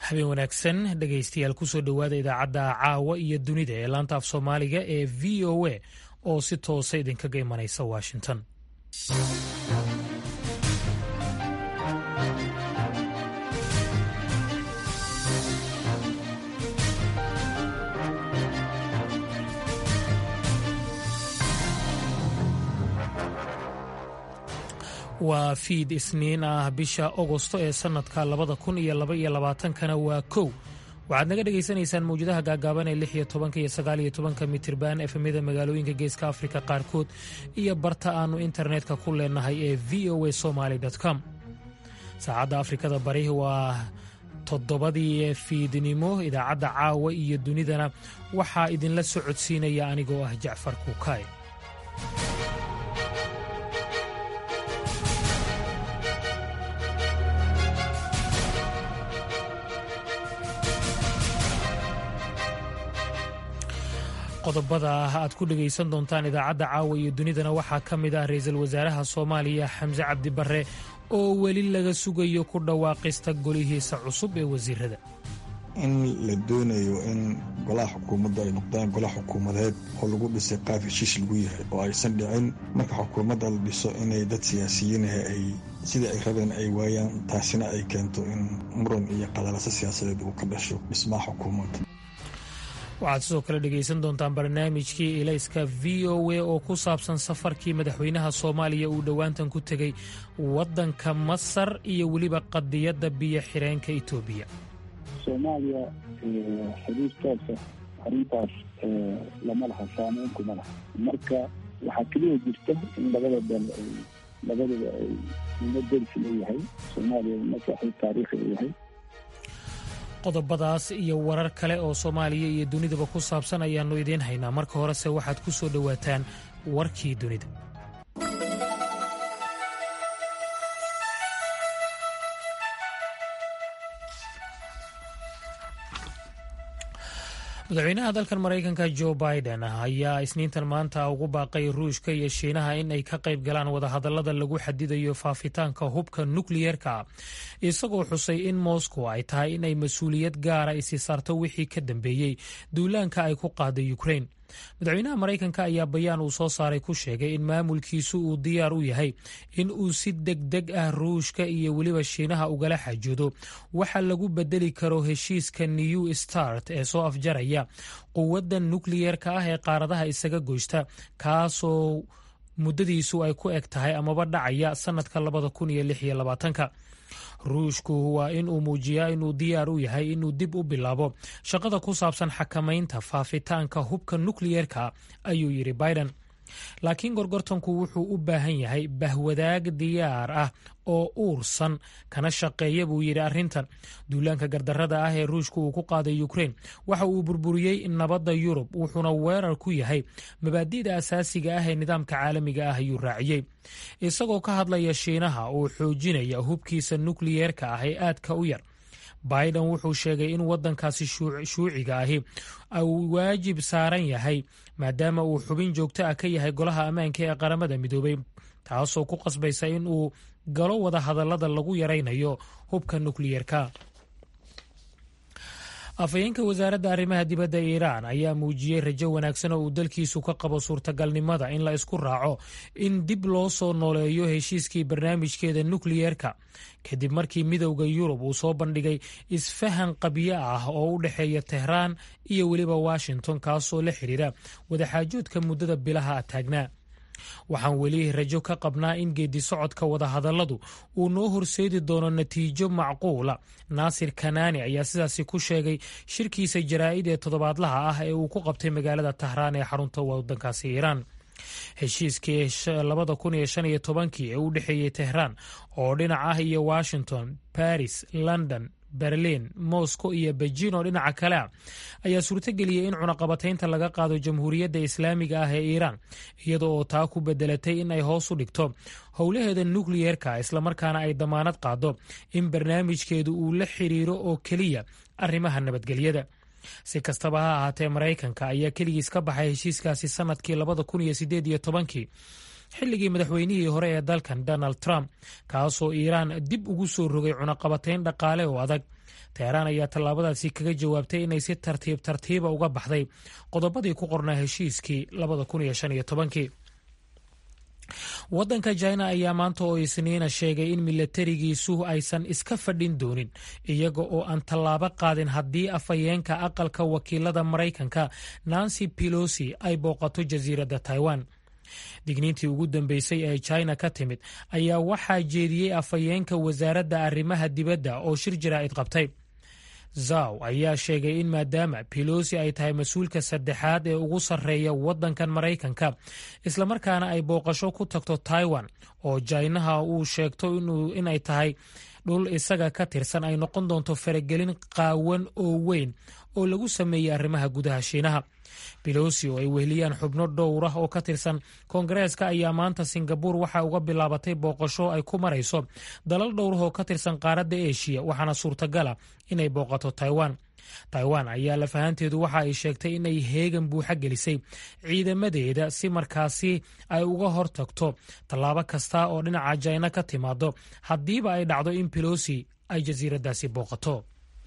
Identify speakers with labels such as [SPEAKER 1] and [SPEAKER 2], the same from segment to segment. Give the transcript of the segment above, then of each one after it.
[SPEAKER 1] habeen wanaagsan dhegaystayaal kusoo dhowaada idaacadda caawa iyo dunida ee laanta af soomaaliga ee v o a oo si toosa idinkaga imanaysa washington waa fiid isniin ah bisha ogosto ee sannadka labada kun iyo laba iyo labaatankana waa kow waxaad naga dhagaysanaysaan mawjadaha gaagaaban ee lix iyo tobanka iyo sagaal iyo tobanka mitirban efemyada magaalooyinka geeska afrika qaarkood iyo barta aanu internetka ku leenahay ee v o a somaly com saacadda afrikada bari waa toddobadii fiidnimo idaacadda caawa iyo dunidana waxaa idinla socodsiinaya anigoo ah jacfar kuukaay qodobada aad ku dhegaysan doontaan idaacadda caawa iyo dunidana waxaa ka mid ah ra-iisul wasaaraha soomaaliya xamse cabdi barre oo weli laga sugayo ku dhawaaqista golihiisa cusub ee wasiirada
[SPEAKER 2] in la doonayo in golaha xukuumadda ay noqdaan gola xukuumadeed oo lagu dhisay qaaf heshiis lagu yahay oo aysan dhicin marka xukuumadda la dhiso inay dad siyaasiyiinaha ay sidai ay rabeen ay waayaan taasina ay keento in muran iyo qadalaso siyaasadeed uu ka dhasho dhismaha xukuumadda
[SPEAKER 1] waxaad sidoo kale dhegaysan doontaan barnaamijkii ilayska v o a oo ku saabsan safarkii madaxweynaha soomaaliya uu dhowaantan ku tegey waddanka masar iyo weliba qadiyadda biyo xireenka etoobiya
[SPEAKER 3] soomaaliya xiriir toosa arrintaas lama laha saameyn kuma laha marka waxaa keliya jirta in labada dal ay labadaba ay nimo dersi leeyahay soomaaliya nimo saaxiib taariikhi leeyahay
[SPEAKER 1] qodobadaas iyo warar kale oo soomaaliya iyo dunidaba ku saabsan ayaannu idiin haynaa marka horese waxaad ku soo dhowaataan warkii dunida madaxweynaha dalkan maraykanka jo biden ayaa isniintan maanta ugu baaqay ruushka iyo shiinaha in ay ka qayb galaan wadahadallada lagu xadidayo faafitaanka hubka nukliyeerka isagoo xusay in moscow ay tahay inay mas-uuliyad gaara isi saarto wixii ka dambeeyey duulaanka ay ku qaaday ukrain madaxweynaha maraykanka ayaa bayaan uu soo saaray ku sheegay in maamulkiisu uu diyaar u yahay in uu si deg deg ah ruushka iyo weliba shiinaha ugala xajoodo waxa lagu bedeli karo heshiiska new start ee soo afjaraya quwadda nukliyeerka ah ee qaaradaha isaga goysta kaasoo muddadiisu ay ku eg tahay amaba dhacaya sannadka labada kun iyo lix iyo labaatanka ruushku waa in uu muujiyaa inuu diyaar u yahay inuu dib u bilaabo shaqada ku saabsan xakamaynta faafitaanka hubka nukliyeerka ayuu yidhi biden laakiin gorgortanku wuxuu u baahan yahay bahwadaag diyaar ah oo uursan kana shaqeeya buu yidhi arrintan duulaanka gardarrada ah ee ruushku uu ku qaaday ukrain waxa uu burburiyey nabadda yurub wuxuuna weerar ku yahay mabaadi'da asaasiga ah ee nidaamka caalamiga ah ayuu raaciyey isagoo ka hadlaya shiinaha uu xoojinaya hubkiisa nukliyeerka ah ee aadka u yar biden wuxuu sheegay in waddankaasi shuuciga ahi uu waajib saaran yahay maadaama uu xubin joogto ah ka yahay golaha ammaanka ee qaramada midoobay taasoo ku qasbaysa in uu galo wada hadallada lagu yaraynayo hubka nukliyeerka afhayeenka wasaaradda arrimaha dibadda iiraan ayaa muujiyey rajo wanaagsan oo uu dalkiisu ka qabo suurtagalnimada in la isku raaco in dib loo soo nooleeyo heshiiskii barnaamijkeeda nukliyeerka kadib markii midowda yurub uu soo bandhigay isfahan qabyo ah oo u dhexeeya tehraan iyo weliba washington kaasoo la xidhiira wadaxaajoodka muddada bilaha taagnaa waxaan weli rajo ka qabnaa in geedi socodka wadahadalladu uu noo horseedi doono natiijo macquula naasir kanaani ayaa sidaasi ku sheegay shirkiisa jaraa'id ee toddobaadlaha ah ee uu ku qabtay magaalada tahraan ee xarunta waddankaasi iiraan heshiiskii labada kun iyo shan iyo tobankii ee u dhexeeyey tehraan oo dhinac ah iyo washington baris london berlin moscow iyo beijin oo dhinaca kale ah ayaa suurtogeliyey in cunaqabataynta laga qaado jamhuuriyadda islaamiga ah ee iiraan iyada oo taa ku bedelatay in ay hoos u dhigto howlaheeda nukliyeerka islamarkaana ay damaanad qaado in barnaamijkeedu uu la xiriiro oo keliya arrimaha nabadgelyada si kastaba ha ahaatee maraykanka ayaa keligiis ka baxay heshiiskaasi sanadkii labada kun iyo sideed iyo tobankii xilligii madaxweynihii hore ee dalkan donald trump kaasoo iiraan dib ugu soo rogay cunaqabatayn dhaqaale oo adag teheraan ayaa tallaabadaasi kaga jawaabtay inay si tartiib tartiiba uga baxday qodobadii ku qornaa heshiiskii labada kun iyo shan iyo tobankii waddanka china ayaa maanta oo isniina sheegay in milatarigiisu aysan iska fadhin doonin iyaga oo aan tallaabo qaadin haddii afhayeenka aqalka wakiilada maraykanka nancy pelosi ay booqato jasiiradda taiwan digniintii ugu dambeysay ee china ka timid ayaa waxaa jeediyey afhayeenka wasaaradda arrimaha dibadda oo shir jaraa'id qabtay zaw ayaa sheegay in maadaama pelosi ay tahay mas-uulka saddexaad ee ugu sarreeya waddankan maraykanka islamarkaana ay booqasho ku tagto taiwan oo jaynaha uu sheegto inay tahay dhul isaga ka tirsan ay noqon doonto faragelin qaawan oo weyn oo lagu sameeyey arrimaha gudaha shiinaha belosi oo ay weheliyaan xubno dhowr ah oo ka tirsan koongareeska ayaa maanta singabuur waxa uga bilaabatay booqasho ay ku marayso dalal dhowrah oo ka tirsan qaaradda eshiya waxaana suurtagala inay booqato taiwan taiwan ayaa lafahanteedu waxa ay sheegtay inay heegan buuxa gelisay ciidamadeeda si markaasi ay uga hortagto tallaabo kasta oo dhinaca jina ka timaado haddiiba ay dhacdo in belosi ay jasiiraddaasi booqato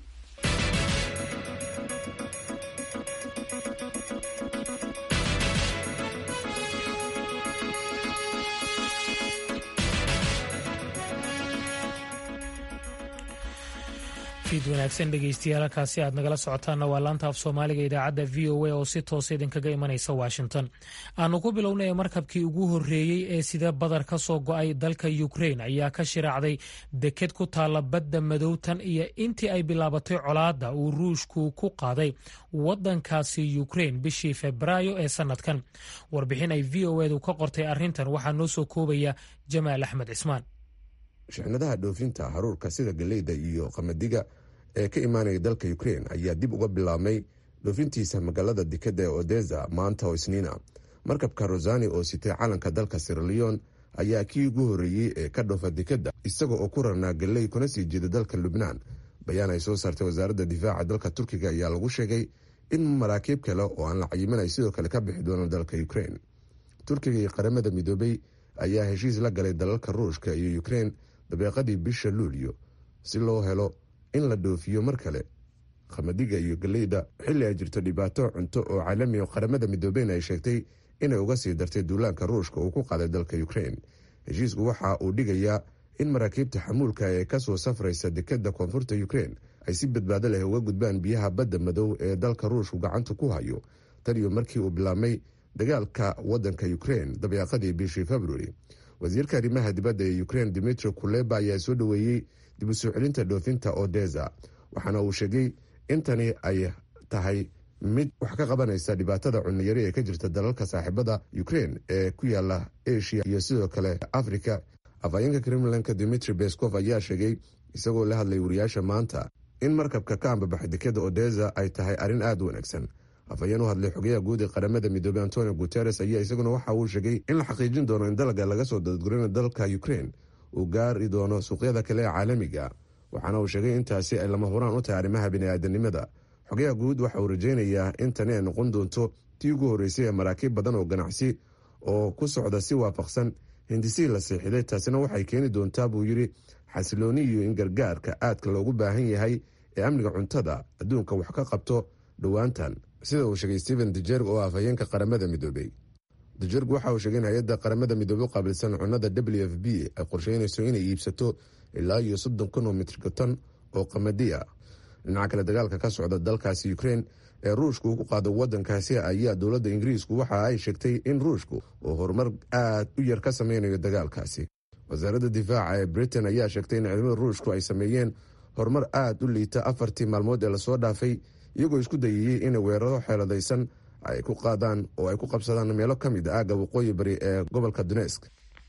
[SPEAKER 1] fiid wanaagsan dhegeystayaal halkaasi aad nagala socotaanna waa laanta af soomaaliga idaacadda v o a oo si toosa idinkaga imanaysa washington aanu ku bilownay markabkii ugu horreeyey ee sida badar ka soo go-ay dalka ukrain ayaa ka shiraacday deked ku taalla badda madowtan iyo intii ay bilaabatay colaadda uu ruushku ku qaaday waddankaasi ukrain bishii febraayo ee sannadkan warbixin ay v o edu ka qortay arrintan waxaa noo soo koobaya jamaal axmed cismaan
[SPEAKER 4] shixnadaha dhoofinta haruurka sida galeyda iyo qamadiga ee ka imaanaya dalka ukrein ayaa dib uga bilaabmay dhoofintiisa magaalada dekadda ee odesa maanta oo isniina markabka rosani oo sitay calanka dalka siraleon ayaa kii ugu horreeyey ee ka dhoofa dekadda isaga oo ku rarnaa galey kuna sii jeeda dalka lubnaan bayaan ay soo saartay wasaaradda difaaca dalka turkiga ayaa lagu sheegay in maraakiib kale oo aan la cayimin ay sidoo kale ka bixi doonaan dalka ukrein turkiga iyo qaramada midoobey ayaa heshiis la galay dalalka ruushka iyo ukrein dabeeqadii bisha luulyo si loo helo in la dhoofiyo mar kale qamadiga iyo galeyda xilli ay jirto dhibaato cunto oo caalami oo qaramada midoobeyn ay sheegtay inay uga sii dartay duulaanka ruushka uu ku qaaday dalka ukrein heshiisku waxa uu dhigayaa in maraakiibta xamuulka ee kasoo safraysa dekadda koonfurta ukrein ay si badbaado leh uga gudbaan biyaha badda madow ee dalka ruushku gacanta ku hayo taniyo markii uu bilaabmay dagaalka wadanka ukrein dabeeqadii bishii februari wasiirka arrimaha dibadda ee ukrein dimitri kuleba ayaa soo dhoweeyey dib u soo celinta dhoofinta odesa waxaana uu sheegay in tani ay tahay mid wax ka qabanaysa dhibaatada cunniyari ee ka jirta dalalka saaxiibada ukrein ee ku yaala asia iyo sidoo kale africa afhayeenka kremlanka dimitri beskov ayaa sheegay isagoo la hadlay wariyaasha maanta in markabka ka ambabaxay dekada odesa ay tahay arrin aada u wanaagsan afhayeen u hadlay xogayaha guud ee qaramada midoobey antonio guteres ayaa isaguna waxa uu sheegay in la xaqiijin doono in dalga laga soo dadgurina dalka ukrein uu gaari doono suuqyada kale ee caalamiga waxaana uu sheegay intaasi ay lama huraan u tahay arrimaha biniaadanimada xogayaha guud waxa uu rajaynayaa in tani ay noqon doonto tii ugu horreysay ee maraakiib badan oo ganacsi oo ku socda si waafaqsan hindisihii la seexiday taasina waxay keeni doontaa buu yidhi xasilooni iyo in gargaarka aadka loogu baahan yahay ee amniga cuntada adduunka wax ka qabto dhowaantan sida uu sheegay stephen dujerg oo afhayeenka qaramada midoobey dujerg waxa uu sheegay in hay-adda qaramada midoobey u qaabilsan cunnada w f b ay qorsheynayso inay iibsato ilaa iyo soddon kun oo mitrgaton oo qamadi ah dhinaca kale dagaalka ka socda dalkaasi ukrein ee ruushku ku qaado wadankaasi ayaa dowladda ingiriisku waxa ay sheegtay in ruushku uu horumar aad u yar ka sameynayo dagaalkaasi wasaaradda difaaca ee britain ayaa sheegtay in ciidamada ruushku ay sameeyeen horumar aada u liita afartii maalmood ee lasoo dhaafay iyagoo isku dayayey inay weeraro xeeladaysan ay ku qaadaan oo ay ku qabsadaan meelo ka mid a aagga waqooyi bari ee gobolka dunesk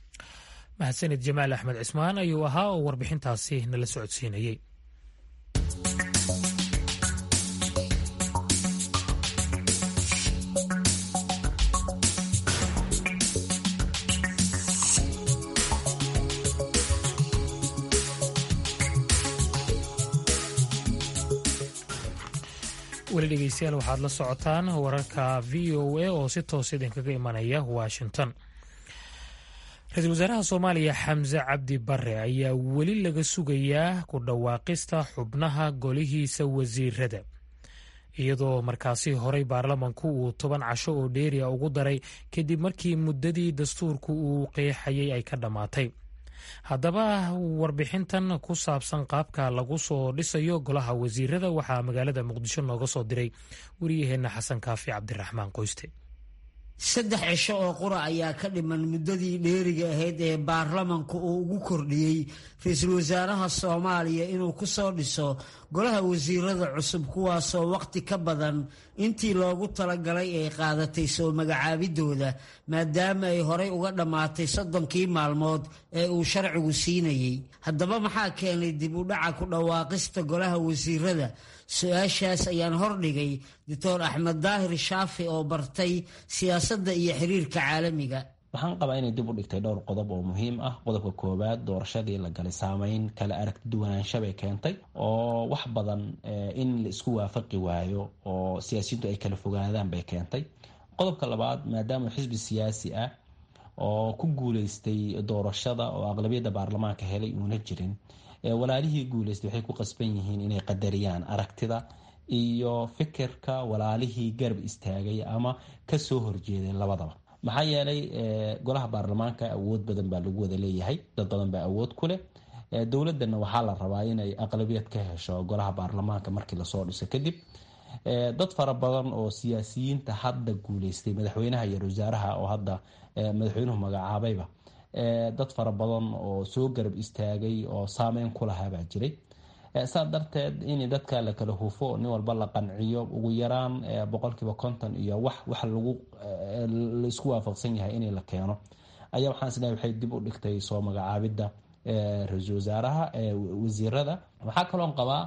[SPEAKER 1] mahadsanid jamaal axmed cismaan ayuu ahaa oo warbixintaasi nala socodsiinayey weli dhegeystayaal waxaad la socotaan wararka v o a oo si toos idinkaga imanaya washington ra-iisul wasaaraha soomaaliya xamse cabdi bare ayaa weli laga sugayaa ku dhawaaqista xubnaha golihiisa wasiirada iyadoo markaasi horey baarlamanku uu toban casho oo dheeriya ugu daray kadib markii muddadii dastuurku uu qeexayay ay ka dhammaatay haddaba warbixintan ku saabsan qaabka lagu soo dhisayo golaha wasiirada waxaa magaalada muqdisho nooga soo diray wariyaheenna xasan kaafi cabdiraxmaan qoyste
[SPEAKER 5] saddex cisho oo qura ayaa ka dhiman muddadii dheeriga ahayd ee baarlamanku uu ugu kordhiyey ra-iisul wasaaraha soomaaliya inuu ku soo dhiso golaha wasiirada cusub kuwaasoo wakhti ka badan intii loogu talagalay ay qaadatay soo magacaabidooda maadaama ay horey uga dhammaatay soddonkii maalmood ee uu sharcigu siinayey haddaba maxaa keenay dib u dhaca ku dhawaaqista golaha wasiirada su-aashaas ayaan hordhigay doctor axmed daahir shaafi oo bartay siyaasadda iyo xiriirka caalamiga
[SPEAKER 6] waxaan qabaa inay dib u dhigtay dhowr qodob oo muhiim ah qodobka koowaad doorashadii la galay saameyn kala aragti duwanaansha bay keentay oo wax badan in la isku waafaqi waayo oo siyaasiyaddu ay kala fogaadaan bay keentay qodobka labaad maadaama xisbi siyaasi ah oo ku guuleystay doorashada oo aqlabiyadda baarlamaanka helay uuna jirin walaalihii guuleystay waxay ku qasban yihiin inay qadariyaan aragtida iyo fikirka walaalihii garab istaagay ama kasoo horjeeday labadaba maxaa yeelay golaha baarlamaanka awood badan baa lagu wada leeyahay dad badan baa awood ku leh dowladana waxaa la rabaa inay aqlabiyad ka hesho golaha baarlamaanka markii lasoo dhiso kadib dad fara badan oo siyaasiyiinta hadda guuleystay madaxweynaha iyo wasaaraha oo hadda madaxweynuhu magacaabayba dad fara badan oo soo garab istaagay oo saameyn ku lahaabaa jiray saa darteed in dadka la kala hufo nin walba la qanciyo ugu yaraan boqolkiiba konton iyo wax wax lagu laisku waafaqsan yahay in la keeno ayaa waxaan islehay waxay dib u dhigtay soo magacaabidda ra-iisul wasaaraha wasiirada waxaa kaloon qabaa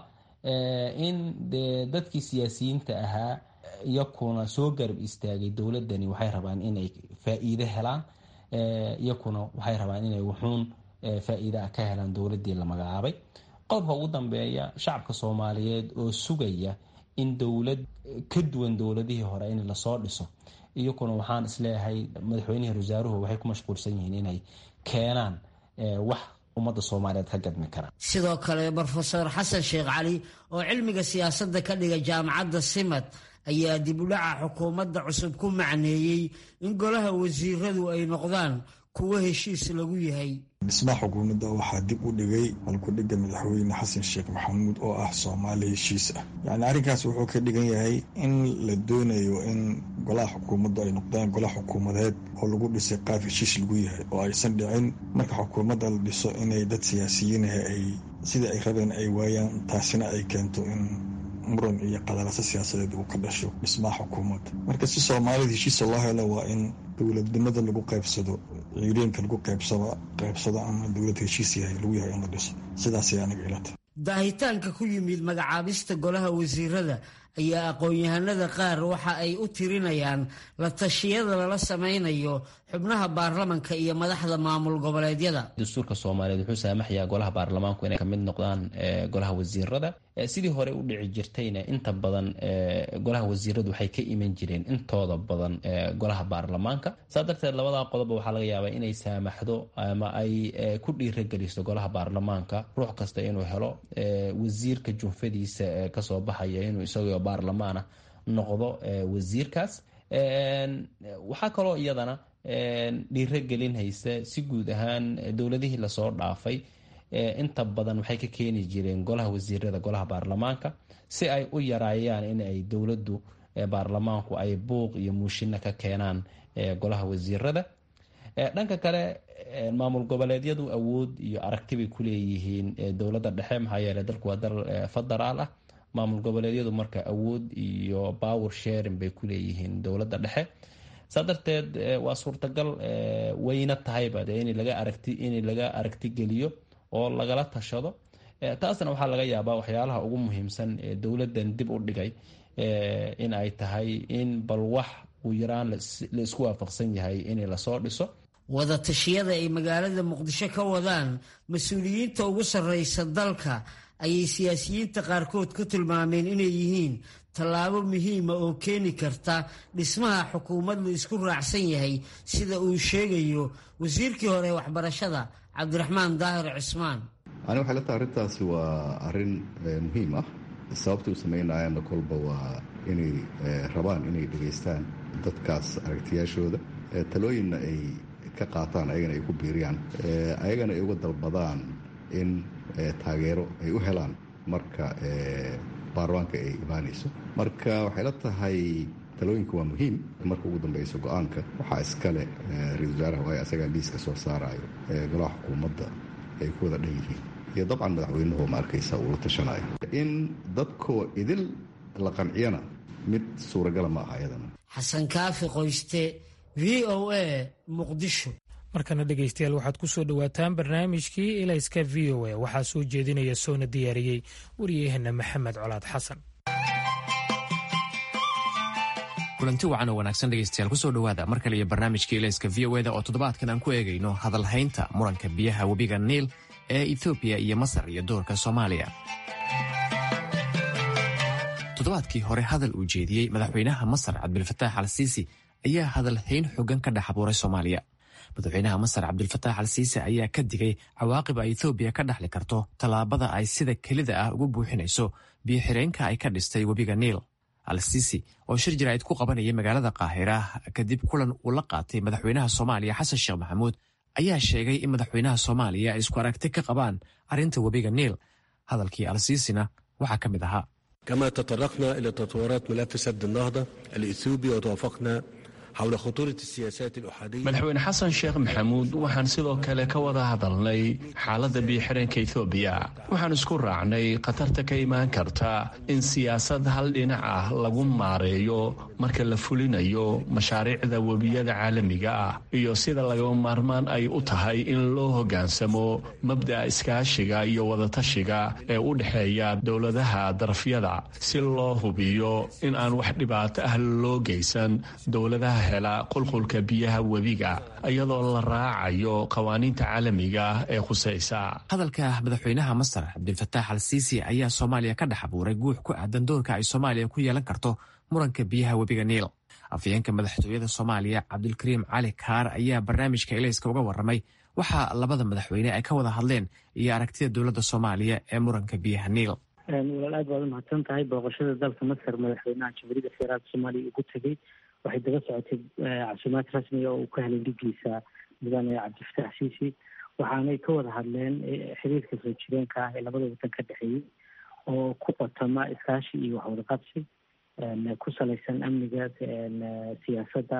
[SPEAKER 6] in de dadkii siyaasiyiinta ahaa iyakuna soo garab istaagay dowladani waxay rabaan inay faa-iide helaan iyakuna waxay rabaan inay wuxuun faa-iida ka helaan dowladii la magacaabay qodobka ugu dambeeya shacabka soomaaliyeed oo sugaya in dowlad ka duwan dowladihii hore in lasoo dhiso iyakuna waxaan isleeyahay madaxweynihii wasaaruhu waxay ku mashquulsan yihiin inay keenaan wax ummadda soomaaliyeed ka gadmi kara
[SPEAKER 5] sidoo kale brofeor xasan sheekh cali oo cilmiga siyaasadda ka dhiga jaamacadda simad ayaa dib u dhaca xukuumadda cusub ku macneeyey in golaha wasiiradu ay noqdaan kuwo heshiis lagu yahay
[SPEAKER 2] dhismaha xukuumadda waxaa dib u dhigay halkudhigga madaxweyne xasan sheekh maxamuud oo ah soomaali heshiis ah yacni arrinkaas wuxuu ka dhigan yahay in la doonayo in golaha xukuumaddu ay noqdaan golaha xukuumadeed oo lagu dhisay qaab heshiis lagu yahay oo aysan dhicin marka xukuumadda la dhiso inay dad siyaasiyiinaha ay sida ay rabeen ay waayaan taasina ay keento in muran iyo qadalaso siyaasadeed uu ka dhasho dhismaha xukuumadda marka si soomaalida heshiisa loo helo waa in dowladnimada lagu qaybsado ciireenka lagu qaybsado qaybsado ama dowlad heshiis yahay lagu yahay in la dhiso sidaasay aniga ilata
[SPEAKER 5] daahitaanka ku yimid magacaabista golaha wasiirada ayaa aqoon-yahanada qaar waxa ay u tirinayaan la tashiyada lala sameynayo xubnaha baarlamanka iyo madaxda maamul goboleedyada
[SPEAKER 6] dastuurka soomaaliyeed wuxuu saamaxayaa golaha baarlamaanku inay kamid noqdaan golaha wasiirada sidii hore u dhici jirtayna inta badan golaha wasiiradu waxay ka iman jireen intooda badan golaha baarlamaanka saa darteed labadaa qodobba waxaa laga yaabaa inay saamaxdo ama ay ku dhiirageliso golaha baarlamaanka ruux kasta inuu helo wasiirka junfadiisa kasoo baxaya inuu isagoo baarlamaana noqdo wasiirkaas waxaa kaloo iyadana dhiirogelin haysa si guud ahaan dowladihii lasoo dhaafay inta badan waxay ka keeni jireen golaha wasiirada golaha baarlamaanka si ay u yaraayaan in ay dowladdu baarlamaanku ay buuq iyo muushino ka keenaan golaha wasiirada dhanka kale maamul goboleedyadu awood iyo aragti bay ku leeyihiin dowladda dhexe maxaa yeele dalku waa dal federaal ah maamul goboleedyadu marka awood iyo power sharing bay ku leeyihiin dowladda dhexe saa darteed waa suurtagal wayna tahayba de in laga aragti in laga aragti geliyo oo lagala tashado taasna waxaa laga yaabaa waxyaalaha ugu muhiimsan ee dowladdan dib u dhigay in ay tahay in bal wax uu yaraan la isku waafaqsan yahay in lasoo dhiso
[SPEAKER 5] wada tashiyada ay magaalada muqdisho ka wadaan mas-uuliyiinta ugu sarreysa dalka ayay siyaasiyiinta qaarkood ku tilmaameen inay yihiin tallaabo muhiima oo keeni karta dhismaha xukuumad la isku raacsan yahay sida uu sheegayo wasiirkii hore waxbarashada cabdiraxmaan daahir cismaan
[SPEAKER 7] ani waxay la tahay arrintaasi waa arrin muhiim ah sababta u samaynayaanna kolba waa inay rabaan inay dhegaystaan dadkaas aragtiyaashooda talooyinna ay ka qaataan ayagana ay ku biiriyaan ayagana ay uga dalbadaan in taageero ay u helaan marka baarlamaanka ay imaanayso marka waxay la tahay talooyinka waa muhiim marka ugu dambeyso go-aanka waxaa iskale ra-isul wasaaraha waayo asagaa liiska soo saarayo golaha xukuumadda ay ku wada dhan yihiin iyo dabcan madaxweynuhu ma arkaysa uu la tashanayo in dadkoo idil la qanciyana mid suuragala ma aha ayadana
[SPEAKER 5] xasan kaafi qoyste v o a muqdisho
[SPEAKER 1] markana dhegaystayaal waxaad ku soo dhowaataan barnaamijkii ilayska v o a waxaa soo jeedinaya soona diyaariyey wariyaheenna maxamed colaad xasan
[SPEAKER 8] kulanti wacan oo wanaagsan dhegaystayaal kusoo dhowaada mar kale iyo barnaamijka ilayska v o eda oo toddobaadkan aan ku eegayno hadalhaynta muranka biyaha webiga niil ee ethoobiya iyo masar iyo doorka soomaaliya toddobaadkii hore hadal uu jeediyey madaxweynaha masar cabdilfataax al siisi ayaa hadalhayn xogan ka dhex abuuray soomaaliya madaxweynaha masar cabdilfataax al siisi ayaa ka digay cawaaqib ay ethoobiya ka dhaxli karto tallaabada ay sida kelida ah ugu buuxinayso biyo-xireenka ay ka dhistay webiga niil al siisi oo shir jaraa'id ku qabanayay magaalada kaahira kadib kulan uu la qaatay madaxweynaha soomaaliya xasan sheekh maxamuud ayaa sheegay in madaxweynaha soomaaliya ay isku aragti ka qabaan arrinta webiga niil hadalkii al siisina waxaa ka mid ahaa
[SPEAKER 9] كما تطرقنا إلى تطورات ملف سد النهضة الإثيوبي وتوافقنا حول خطورة السياسات الأحادية
[SPEAKER 10] madaxweyne xasan sheekh maxamuud waxaan sidoo kale ka wada hadalnay xaaladda biyo-xireenka ethoobiya waxaan isku raacnay khatarta ka imaan karta in siyaasad hal dhinac ah lagu maareeyo marka la fulinayo mashaariicda webiyada caalamiga ah iyo sida lagama maarmaan ay u tahay in loo hoggaansamo mabda'a iskaashiga iyo wadatashiga ee u dhexeeya dowladaha darafyada si loo hubiyo in aan wax dhibaato ah loo geysan dowladaha hela qulqulka biyaha webiga iyadoo la raacayo qawaaniinta caalamiga ee khusaysa
[SPEAKER 8] hadalka madaxweynaha masar cabdilfataax al siisi ayaa soomaaliya ka dhex abuuray guux ku aadan doorka ay soomaaliya ku yeelan karto muranka biyaha webiga niil afhayeenka madaxtooyada soomaaliya cabdulkariim cali kaar ayaa barnaamijka ilayska uga warramay waxaa labada madaxweyne ay ka wada hadleen iyo aragtida dowladda soomaaliya ee muranka biyaha niil
[SPEAKER 11] walaal aad baad umahadsan tahay booqashada dalka masar madaxweynaha jamhuuriyadda federaalka soomaaliya ugu tegey waxay daba socotay casuumaad rasmiga oo uu ka helay dhigiisa mudane cabdifataax siisi waxaanay ka wada hadleen xiriirka soo jireenka ah ee labada waddan ka dhexeeyey oo ku qotama iskaashi iyo waxwada qabsi ku salaysan amniga siyaasadda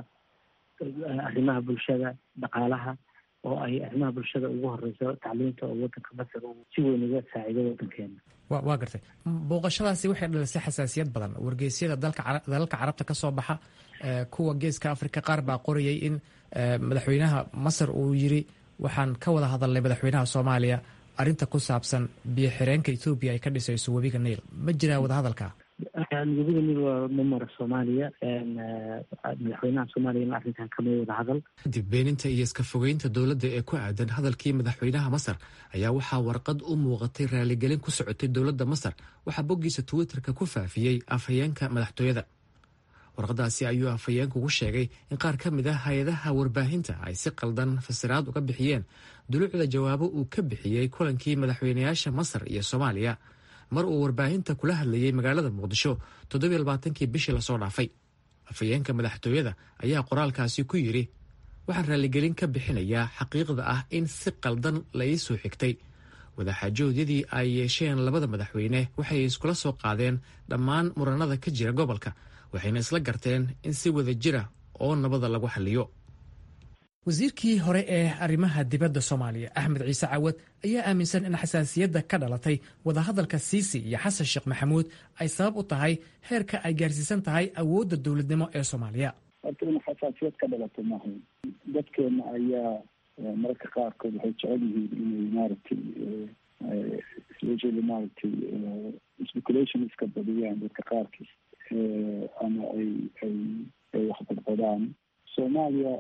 [SPEAKER 11] arrimaha bulshada dhaqaalaha oo ay arrimaha bulshada ugu horeyso tacliinta oo waddanka masar uu si weyn uga saaciido waddankeena
[SPEAKER 8] waa gartay booqashadaasi waxay dhalisay xasaasiyad badan wargeysyada dalalka carabta ka soo baxa kuwa geeska afrika qaar baa qorayay in madaxweynaha masar uu yiri waxaan ka wada hadalnay madaxweynaha soomaaliya arinta ku saabsan biyo xireenka ethoobiya ay ka dhisayso webiga niil ma jiraa wadahadalka
[SPEAKER 11] webiga niil waa mamara soomaaliya madaxweynaha soomaaliyana arrintan kama wada hadal
[SPEAKER 8] kadib beeninta iyo iska fogeynta dowladda ee ku aadan hadalkii madaxweynaha masar ayaa waxaa warqad u muuqatay raaligelin ku socotay dowladda masar waxaa boggiisa twitterka ku faafiyey afhayeenka madaxtooyada warqadaasi ayuu afhayeenku ugu sheegay in qaar ka mid ah hay-adaha warbaahinta ay si qaldan fasiraad uga bixiyeen duluucda jawaabo uu ka bixiyey kulankii madaxweynayaasha masar iyo soomaaliya mar uu warbaahinta kula hadlayey magaalada muqdisho toddobiy labaatankii bishii lasoo dhaafay afhayeenka madaxtooyada ayaa qoraalkaasi ku yidhi waxaan raaligelin ka bixinayaa xaqiiqda ah in si qaldan la ii soo xigtay wadaxaajoodyadii ay yeesheen labada madaxweyne waxay iskula soo qaadeen dhammaan muranada ka jira gobolka waxayna isla garteen in si wada jira oo nabada lagu xaliyo wasiirkii hore ee arrimaha dibadda soomaaliya axmed ciise cawad ayaa aaminsan in xasaasiyadda ka dhalatay wadahadalka siisi iyo xasan sheekh maxamuud ay sabab u tahay heerka ay gaarsiisan tahay awoodda dowladnimo ee soomaaliya
[SPEAKER 3] horta in xasaasiyad ka dhalato maaha dadkeena ayaa mararka qaarkood waxay jecel yihiin inay maaragtay especially maaragtay speculation iska badiyaan dadka qaarkiis ama ay ay ay waxbadbadaan soomaaliya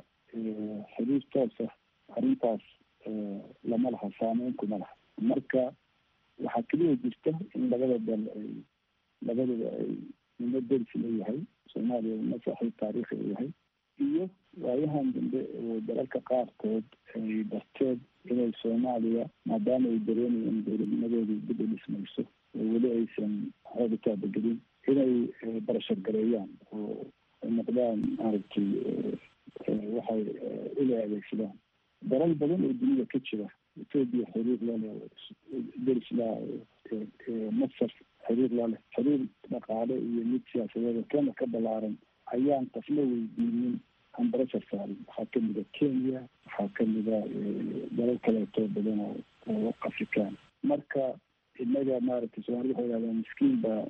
[SPEAKER 3] xiriir toosa arrintaas lama laha saameyn kuma laha marka waxaa keliya jirta in labada dal ay labadaba ay nimo deris leeyahay soomaaliya nimo saaxiib taariikhi u yahay iyo waayahan dambe oo dalalka qaarkood ay darteed inay soomaaliya maadaama ay dareemayeen dowladnimadeedu dib u dhismayso oo weli aysan xooga taabagelin inay barashar gareeyaan oo ay noqdaan maaragtay waxay ula adeegsadaan dalal badan oo dunida ka jira etoobiya xiriir lale deris laa masar xiriir laleh xiriir dhaqaale iyo mid siyaasadeed kena ka balaaran ayaan qofna weydiinin aan barashar saarin waxaa kamida kenya waxaa kamida dalal kaleeto badan oo oo afrikaan marka inaga maaragtay soomaalida waxay yidhahdaan miskiin baa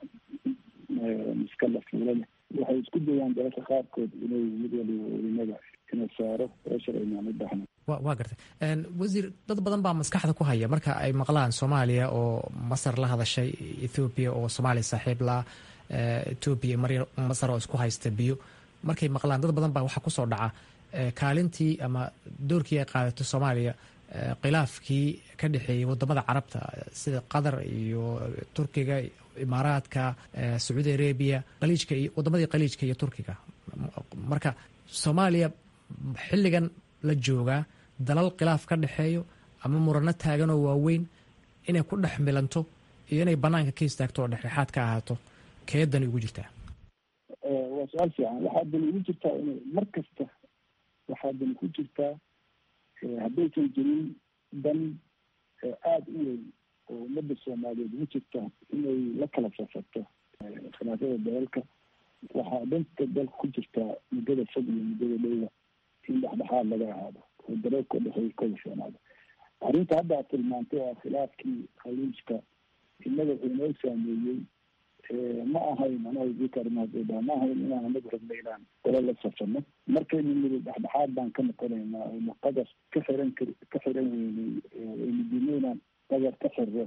[SPEAKER 3] miska la fuula leh waxay isku dayaan dalalka qaarkood inay mid waliba inaga ina saaro barashar aynaan u baahnayn
[SPEAKER 8] wa waa gartay wasiir dad badan baa maskaxda ku haya marka ay maqlaan soomaaliya oo masar la hadashay ethoobiya oo soomaaliya saaxiib la etoobiya mar masar oo isku haysta biyo markay maqlaan dad badan baa waxaa kusoo dhaca kaalintii ama doorkii ay qaadato soomaaliya khilaafkii ka dhexeeyey wadamada carabta sida qatar iyo turkiga imaaraadka sacuudi arabiya qaliijka iyo wadamadii qaliijka iyo turkiga marka soomaaliya xilligan la joogaa dalal khilaaf ka dhexeeyo ama murano taagan oo waaweyn inay ku dhex milanto iyo inay banaanka ka istaagto oo dhexdhexaad ka ahaato keedani ugu jirtaa
[SPEAKER 3] waa su-aal fiican waxaa dani ugu jirtaa in mar kasta waxaa dani ku jirtaa haddaysan jirin dan aada u weyn oo ummadda soomaaliyeed ugu jirta inay la kala safarto khilaafyada dalalka waxaa danta dalka ku jirtaa muddada fog iyo muddada dhowda in dhexdhexaad laga ahaado oo dalalka dhexeey ka washoonaado arrinta hadda aad tilmaantay oo khilaafkii khaliijka innaga wuxuu inoo saameeyey ma ahayn anagkarmaadooda ma ahayn inaan anagu rabna inaan dala la safano markaynu niri dhexdhexaad baan ka noqonaynaa aynu qadar ka xiran kar ka xiran weynay aynu dino inaan qadar ka xirro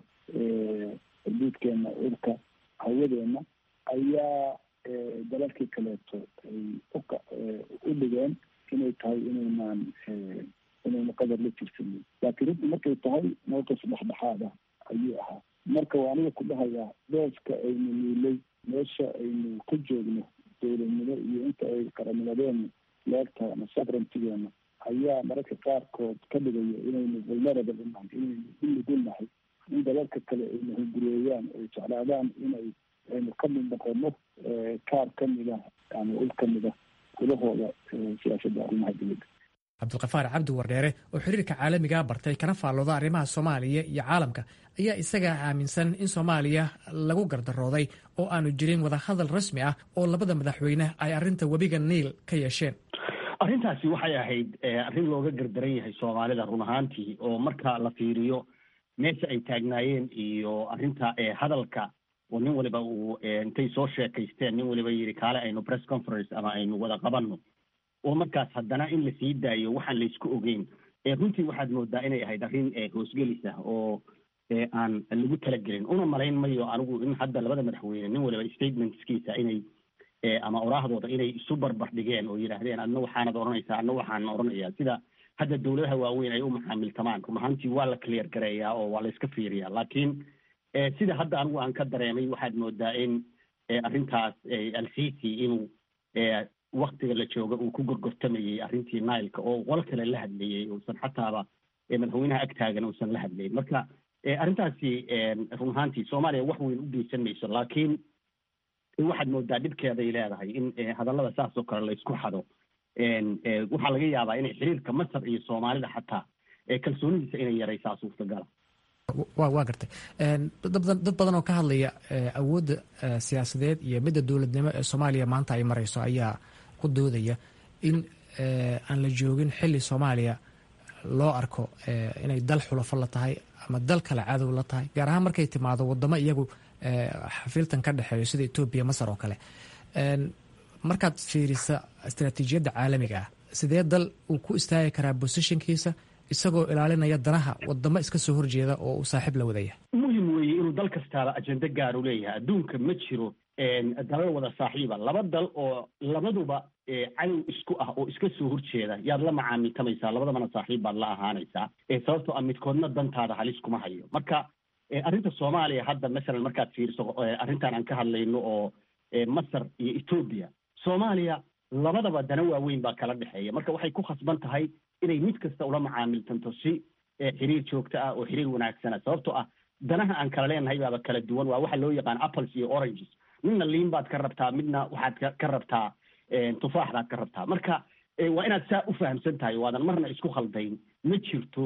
[SPEAKER 3] xuduudkeena urka hawadeena ayaa dalalkii kaleeto ay uka u dhigeen inay tahay inaynaan inaynu qadar la jirsanin laakiin runtii markay tahay mowqif dhexdhexaada ayuu ahaa marka waa aniga ku dhahayaa dooska aynu niilay meesha aynu ka joogno dowladnimo iyo inta ay qaranimadeenu leegtahay ama sabrantigeena ayaa mararka qaarkood ka dhigaya inaynu vulnerable unahay inaynu unugunahay in dalalka kale aynu hungureeyaan ay jeclaadaan inay aynu ka mid noqono kaar ka mida ama ul ka mida kulahooda siyaasadda arrimaha dowladda
[SPEAKER 8] cabdulkafaar cabdi wardheere oo xiriirka caalamiga bartay kana faallooda arrimaha soomaaliya iyo caalamka ayaa isagaa aaminsan in soomaaliya lagu gardarooday oo aanu jirin wadahadal rasmi ah oo labada madaxweyne ay arrinta webiga niil ka yeesheen
[SPEAKER 12] arrintaasi waxay ahayd arrin looga gardaran yahay soomaalida run ahaantii oo marka la fiiriyo meesha ay taagnaayeen iyo arrinta hadalka oo nin waliba uu intay soo sheekaysteen nin waliba yidhi kaale aynu press conference ama aynu wada qabanno oo markaas haddana in lasii daayo waxaan laysku ogeyn runtii waxaad moodaa inay ahayd arrin hoosgelis ah oo aan lagu talagelin una malayn mayo anigu in hadda labada madaxweyne nin waliba statementskiisa inay ama oraahdooda inay isu barbar dhigeen oo yidhaahdeen adna waxaanad odhanaysaa adna waxaan odhanayaa sida hadda dowladaha waaweyn ay u maxaamiltamaan run ahaantii waa la clear gareeyaa oo waa la iska fiiriyaa laakiin sida hadda anigu aan ka dareemay waxaad moodaa in arrintaas alsisi inuu waktiga la jooga uu ku gorgortamayey arrintii nileka oo qol kale la hadlayey uusan xataaba madaxweynaha ag taagan uusan la hadlayn marka arrintaasi run ahaantii soomaaliya wax weyn u geysan mayso laakiin waxaad moodaa dhibkeeday leedahay in hadallada saas oo kale laysku xado waxaa laga yaabaa inay xiriirka masar iyo soomaalida xataa kalsoonidiisa inay yaraysaa suurtagala
[SPEAKER 8] wa waa gartay dad badan oo ka hadlaya awoodda siyaasadeed iyo midda dowladnimo ee soomaaliya maanta ay marayso ayaa ku doodaya in aan la joogin xilli soomaaliya loo arko inay dal xulafo la tahay ama dal kale cadow la tahay gaar ahaan markay timaado wadamo iyagu xafiiltan ka dhexeeyo sida etoobiya masar oo kale markaad fiirisa istaraatiijiyadda caalamiga ah sidee dal uu ku istaagi karaa bosishinkiisa isagoo ilaalinaya danaha wadamo iska soo horjeeda oo uu saaxiib la wadaya
[SPEAKER 12] muhim weeye inuu dal kastaaba ajende gaar u leeyahay adduunka ma jiro dalal wada saaxiiba laba dal oo labaduba cadow isku ah oo iska soo horjeeda yaad la macaamiltamaysaa labadabana saaxiib baad la ahaanaysaa sababtoo ah midkoodna dantaada halis kuma hayo marka arrinta soomaaliya hadda masalan markaad fiiriso arrintan aan ka hadlayno oo masar iyo etoobiya soomaaliya labadaba dana waaweyn baa kala dhexeeya marka waxay ku khasban tahay inay mid kasta ula macaamiltanto si xiriir joogto ah oo xiriir wanaagsana sababtoo ah danaha aan kala leenahay baaba kala duwan waa waxa loo yaqaan apples iyo oranges midna liin baad ka rabtaa midna waxaad ka rabtaa tufaax baad ka rabtaa marka waa inaad saa u fahamsan tahay waadan marna isku khaldayn ma jirto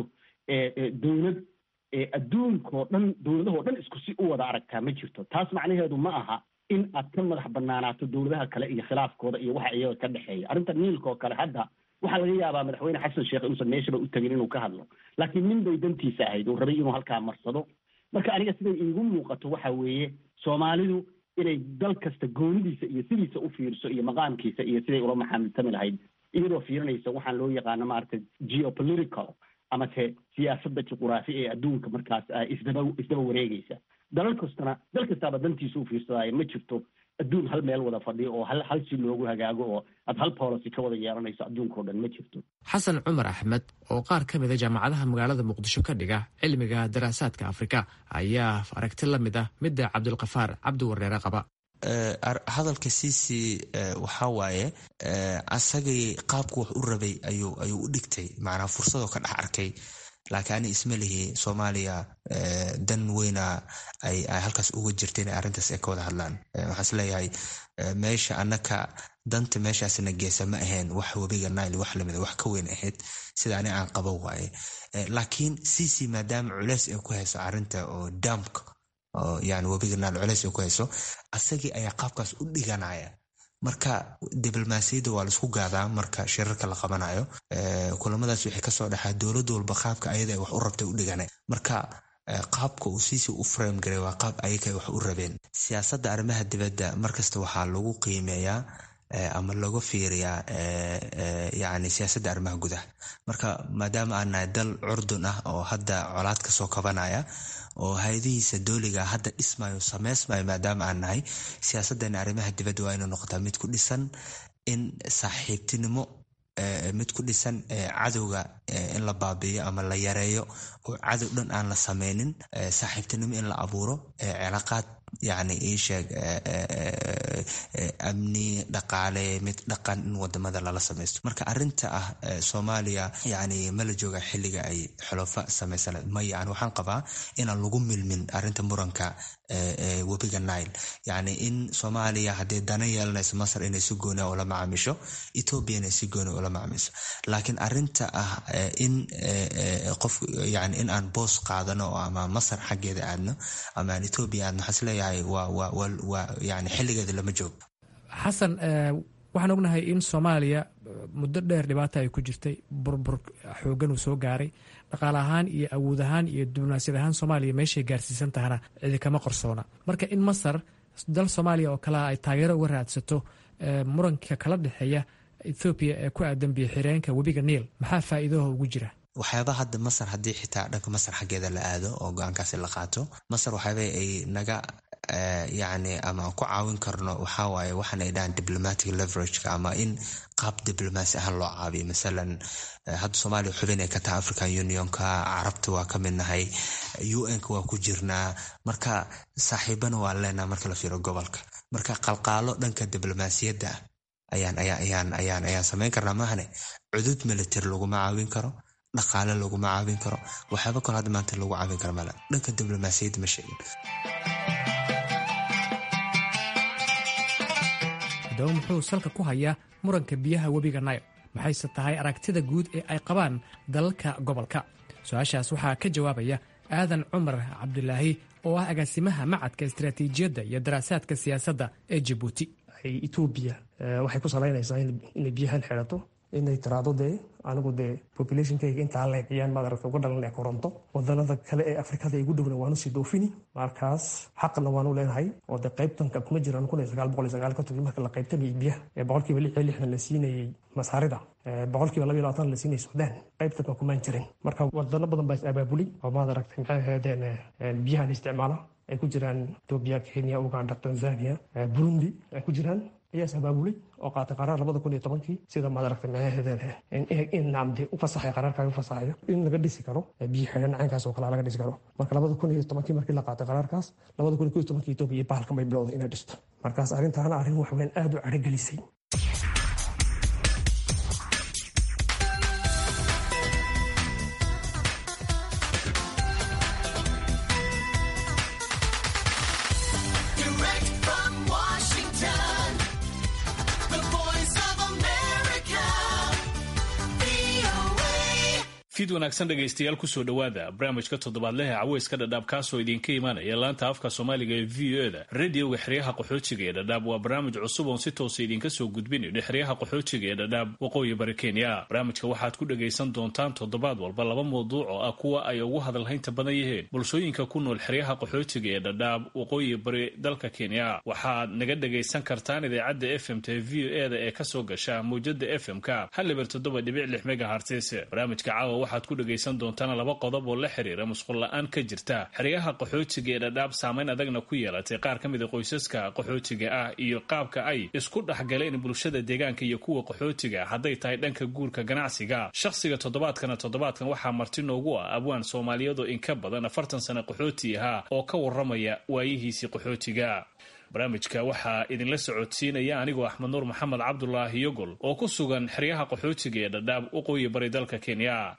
[SPEAKER 12] dowlad adduunkao dhan dowladahoo dhan isku si u wada aragtaa ma jirto taas macnaheedu ma aha in aad ka madax banaanaato dowladaha kale iyo khilaafkooda iyo waxa iyaga ka dhexeeya arrinta niilka oo kale hadda waxaa laga yaabaa madaxweyne xasan sheekh inuusan meeshaba u tegin inuu ka hadlo laakiin nin bay dantiisa ahayd uu rabay inuu halkaa marsado marka aniga siday iigu muuqato waxa weeye soomaalidu inay dal kasta goonidiisa iyo sidiisa u fiirso iyo maqaamkiisa iyo siday ula maxaamiltami lahayd iyadoo fiirinaysa waxaan loo yaqaano maaragtay geopolitical amase siyaasadda juquraafi ee adduunka markaas isdaba isdaba wareegaysa dalal kastana dal kastaaba dantiisa u fiirsadaayo ma jirto adduun hal meel wada fadhiyo oo hal hal si loogu hagaago oo aad hal policy ka wada yeelanayso adduunkao dhan ma jirto
[SPEAKER 8] xasan cumar axmed oo qaar ka mid a jaamacadaha magaalada muqdisho ka dhiga cilmiga daraasaadka afrika ayaa aragti la mid ah midda cabdulkafaar cabdi wareere qaba
[SPEAKER 13] hadalka cici waxaa waaye asagay qaabku wax u rabay ayuu ayuu u dhigtay macnaa fursadoo ka dhex arkay laakiin ani isma lihi soomaaliya dan weyna ay halkaas uga jirta inay arrintaas ay ka wada hadlaan waxaan isleeyahay meesha annaka danta meeshaasna geesa ma ahayn wax webiga nile wax lamida wax ka weyn ahayd sida ani aan qabo waaye laakiin cic maadaama culeys ay ku hayso arrinta oo daamka oo yani webiga nile culeys ay ku hayso asagii ayaa qaabkaas u dhiganaya marka diblomaasiyadda waa laisku gaadaa marka shirarka la qabanayo kulamadaas waxay kasoo dhexaa dowlad walba qaabka ayada wax u rabtay u dhigana marka qaabka uu siisi u frame garay waa qaab ayaga wax u rabeen siyaasadda arrimaha dibadda markasta waxaa lagu qiimeeyaa ama laga fiiriyaa yani siyaasadda arrimaha gudaha marka maadaama aan nahay dal curdun ah oo hadda colaad kasoo kabanaya oo hay-adihiisa dooliga hadda dhismayo sameysmayo maadaama aan nahay siyaasadana arrimaha dibadda waa inay noqotaa mid ku dhisan in saaxiibtinimo mid ku dhisan cadowga in la baabiiyo ama la yareeyo oo cadow dhan aan la sameynin saaxiibtinimo in la abuuro cilaaqaad yani iisheeg amni dhaqaale mid dhaqan in wadamada lala samaysto marka arinta ah soomaaliya yani ma la jooga xiliga ay xolofa samaysaned maya an waxaan qabaa inaan lagu milmin arinta muranka webiga nile yani in soomaaliya haddii dana yeelanayso masar inay si gooni ula macaamisho ethoobia inay si gooni ula macaamisho laakiin arinta ah in qof yani in aan boos qaadano ama masar xaggeeda aadno ama aan ethoobia aadno waxaan isleeyahay waa yani xiligeeda lama joogo
[SPEAKER 1] xasan waxaan ognahay in soomaaliya muddo dheer dhibaata ay ku jirtay burbur xoogan uu soo gaaray dhaqaale ahaan iyo awood ahaan iyo diblomaasiyad ahaan soomaaliya meeshay gaarsiisan tahana cidi kama qarsoona marka in masar dal soomaaliya oo kalea ay taageero uga raadsato muranka kala dhexeeya ethoobiya ee ku aadan biyo xireenka webiga niil maxaa faa'iidaha ugu jira
[SPEAKER 13] waxyaaba hadda masar haddii xitaa dhanka masar xaggeeda la aado oo go-aankaasi la qaato masar waxyaaba ay naga yani ama aan ku caawin karno waxawaaye waxaan ay dhahaan diplomatic leverageka ama in qaab diblomaasi ahaan loo caabiyo masalan hadda soomaaliya xubin ay ka tahay african unionka carabta waa ka mid nahay un-ka waa ku jirnaa marka saaxiibana waa leenaha marka la fiiro gobolka marka qalqaalo dhanka diblomaasiyadda ayaan ayaan ayaan ayaan samayn karnaa maahane cudud military laguma caawin karo dhaqaale laguma caawin karo waxyaaba kalo hadda maanta lagu caawin karo male dhanka diblomaasiyadda ma sheegin
[SPEAKER 1] haddaba muxuu salka ku hayaa muranka biyaha webiga nile maxayse tahay aragtida guud ee ay qabaan dalalka gobolka su-aashaas waxaa ka jawaabaya aadan cumar cabdulaahi oo ah agaasimaha macadka istaraatiijiyadda iyo daraasaadka siyaasadda ee jabuuti
[SPEAKER 14] etoobiya waxay ku salaynaysaa inay biyahan xidhato inay tiraado dee anigu dee populationkayga intaa leeciyaan maad aragta uga dhalan ee koronto wadanada kale ee afrikada igu dhowna waanu sii doofini markaas xaqna waanu leenahay oo dee qaybtanka kuma jiraan kun iyo sagaal boqol iyo sagaal kontonkii marka la qaybtamayay biyaha ee boqolkiiba lix iyo lixdan la siinayay masaarida boqolkiiba laba iyo labaatan la siinayay suudaan qaybtanka kumaan jirin marka wadano badan baa is abaabulay oo maad aragtay maxay ahaydeen biyahan isticmaala ay ku jiraan etoobiya kenya uganda tanzania burundi ay ku jiraan ayaa sabaabulay oo qaatay qaraar labada kun iyo tobankii sida madaragtay micnaheedeen in naamde u fasaxay qaraarkaaga u fasaxayo in laga dhisi karo biyo xidhan caynkaas oo kale laga dhisi karo marka labada kun iyo tobankii markii la qaatay qaraarkaas labada kun iyo kow iyo tobankii etoobiya iyo bahalkan bay bilowday inay dhisto markaas arrintaana arrin waxweyn aada u cadhogelisay
[SPEAKER 15] fid wanaagsan dhegaystayaal kusoo dhowaada barnaamijka toddobaadlehe caweyska dhadhaab kaasoo idinka imaanaya laanta afka soomaaliga ee v o eda radioga xeryaha qaxoojiga ee dhadhaab waa barnaamij cusub oon si toosa idinka soo gudbinayno xeryaha qaxoojiga ee dhadhaab waqooyi bari kenya barnaamijka waxaad ku dhagaysan doontaan toddobaad walba laba mawduuc oo ah kuwa ay ugu hadalhaynta badan yihiin bulshooyinka ku nool xeryaha qaxoojiga ee dhadhaab waqooyi bari dalka kenya waxaad naga dhagaysan kartaan idaacadda f m t v o eda ee kasoo gasha mawjada f m-ka hal liber toddoba dhibic lix megahartis barnaamijka caawa waxaad ku dhagaysan doontaan laba qodob oo la xiriira musqul la-aan ka jirta xeryaha qaxootiga ee dhadhaab saamayn adagna ku yeelatay qaar ka mida qoysaska qaxootiga ah iyo qaabka ay isku dhexgaleen bulshada deegaanka iyo kuwa qaxootiga hadday tahay dhanka guurka ganacsiga shakhsiga toddobaadkana toddobaadkan waxaa marti noogu ah abwaan soomaaliyeed oo in ka badan afartan sano qaxooti ahaa oo ka waramaya waayihiisii qaxootiga barnaamijka waxaa idinla socodsiinaya anigoo axmed nuur maxamed cabdulaahi yogol oo ku sugan xeryaha qaxootiga ee dhadhaab waqooyi bari dalka kenya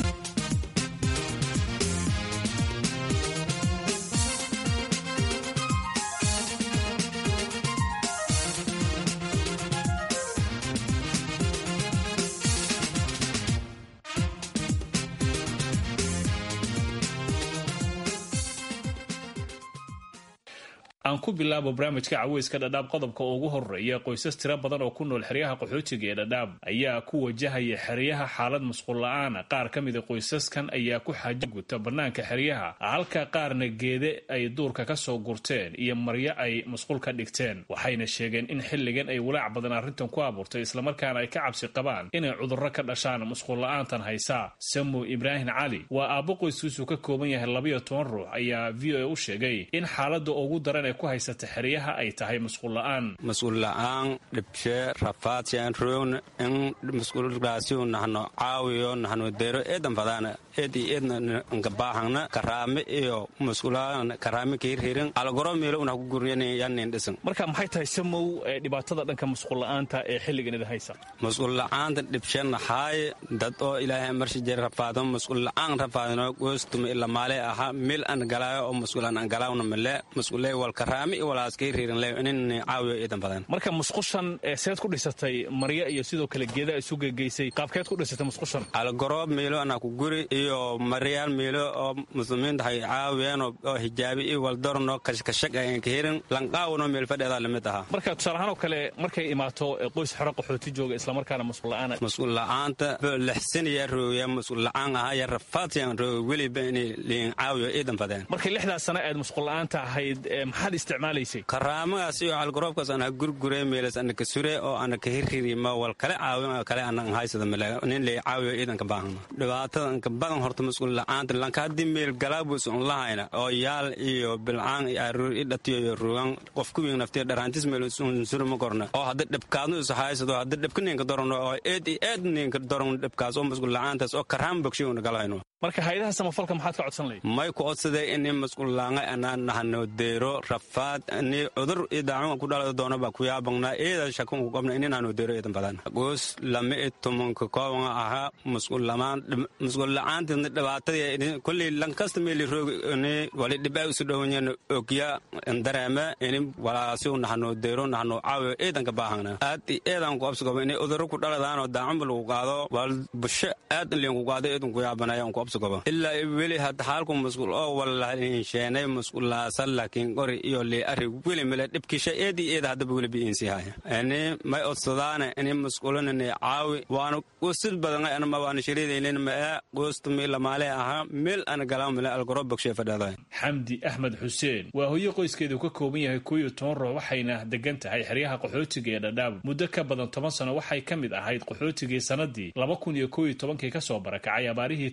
[SPEAKER 15] aan ku bilaabo barnaamijka caweyska dhadhaab qodobka ugu horeeya qoysas tiro badan oo ku nool xeryaha qaxootiga ee dhadhaab ayaa ku wajahaya xeryaha xaalad musqul la-aana qaar ka mida qoysaskan ayaa ku xaajo guta bannaanka xeryaha halka qaarna geede ay duurka ka soo gurteen iyo maryo ay musqul ka dhigteen waxayna sheegeen in xilligan ay walaac badan arrintan ku abuurtay islamarkaana ay ka cabsi qabaan inay cudurro ka dhashaan musqul la-aantan haysa samu ibraahim cali waa aabbo qoyskiisu ka kooban yahay labayo toban ruux ayaa v o a u sheegay in xaaladda ugu daran ku haysata xeryaha ay tahay musqul la-aan
[SPEAKER 16] musqul la-aan dhibshe rafaadsian roogna in musqulgaasiu nahno caawiyo nahno dero eedan fadaana eed iyo eedna nkabaahangna karaame iyo musqulaan karaame kiirhirin algoro meelo unah ku guryanin yanin dhisan
[SPEAKER 15] marka maxay tahay samow dhibaatada dhanka musqul la-aanta ee xilligan ida haysa
[SPEAKER 16] musqul la-aanta dhibshe naxaaye dad oo ilaahay marshi jere rafaado musqul la-aan rafaadino goostuma ila maale aha mil an galaayo oo musqulan an galaawna male musqule wal karaame iyo walaaskaiirhirin caawiyo eedan badan
[SPEAKER 15] marka musqushan seed ku dhisatay maryo iyo sidoo kale geeda isu gegeysay qaabkeed ku dhisatay musqushan
[SPEAKER 16] algoro meelo anaa ku guri iyo maryaal meelo oo muslimiinta hay caawiyeen oo hijaabi iyo waldorno kashkashag ayan ka hirin lanqaawano meel fadheedaa lamid ahaa
[SPEAKER 15] marka tusaalahaan oo kale markay imaato qoys xero qaxooti jooga islamarkaana musqul la-aan
[SPEAKER 16] musqul la-aanta lixsaniya rooya musqul la-aan ahaa ya rafaadsiyan rooga weliba inay liin caawiyo eedan badeen
[SPEAKER 15] markay lixdaas sano aad musqul la-aanta ahayd maxaad isticmaalaysay
[SPEAKER 16] karaamagaas iyo algaroobkaas ana gurgure meelas ana ka sure oo ana ka hirhirima wal kale caawin kale ana haysada male nin lay caawiyo ciidanka baahna dhibaatada inka badan horta mas'uul la'aanta lanka haddii meel galaabus un lahayna oo yaal iyo bilcaan iyo aruur i dhatiyo iyo rugan qof kuwiin naftiya dharaantis meel unsuri ma korna oo hadda dhibkaadnu is haysado hadda dhibka ninka dorano oo eed iyo eed ninka doran dhibkaas oo mas'uul la'aantaas oo karaan bogshay una galahayno
[SPEAKER 15] marka hayadaha samafalka maxaad ka codsan lahayd
[SPEAKER 16] may ku codsaday ini mas'uul laanga anaa nahano deero rafaad ni cudur iyo daacun ku dhalada doono baa ku yaabangnaa eeda shakun ku qabna ini nahano deero eedan badan goos lama i tumanka koobanga ahaa mas'uul lamaan mas'uul la'aantina dhibaatadii kulley lankasta meeli roog ini wali dhibaa isu dhowanyana ogya dareeme ini walaasiu nahano deero nahano caawiyo eedanka baahangna aad i eedan ku absigoba ini cuduro ku dhaladaanoo daacunba lagu qaado wal busho aad liin ku qaado eedan ku yaabanaya ku ilaa weli hadda xaalku masquul oo walaliinsheenay masquulaasa laakiin qori iyo lee ari weli male dhibkisha eedi eeda haddaba weli biinsiihaya ini may odsadaane ini masquulinani caawi waana qosid badan anama waana shiriidaynin mae qoostumi lamaale ahaa meel ana galaa male algoro bogshe fadhada
[SPEAKER 15] xamdi axmed xuseen waa hoyo qoyskeedu ka kooban yahay koo iyo toban ruux waxayna degan tahay xeryaha qaxootiga ee dhadhaab muddo ka badan toban sano waxay ka mid ahayd qaxootigii sanadii laba kun iyo koo iyo tobankii kasoo barakacay abaarihii ka jiray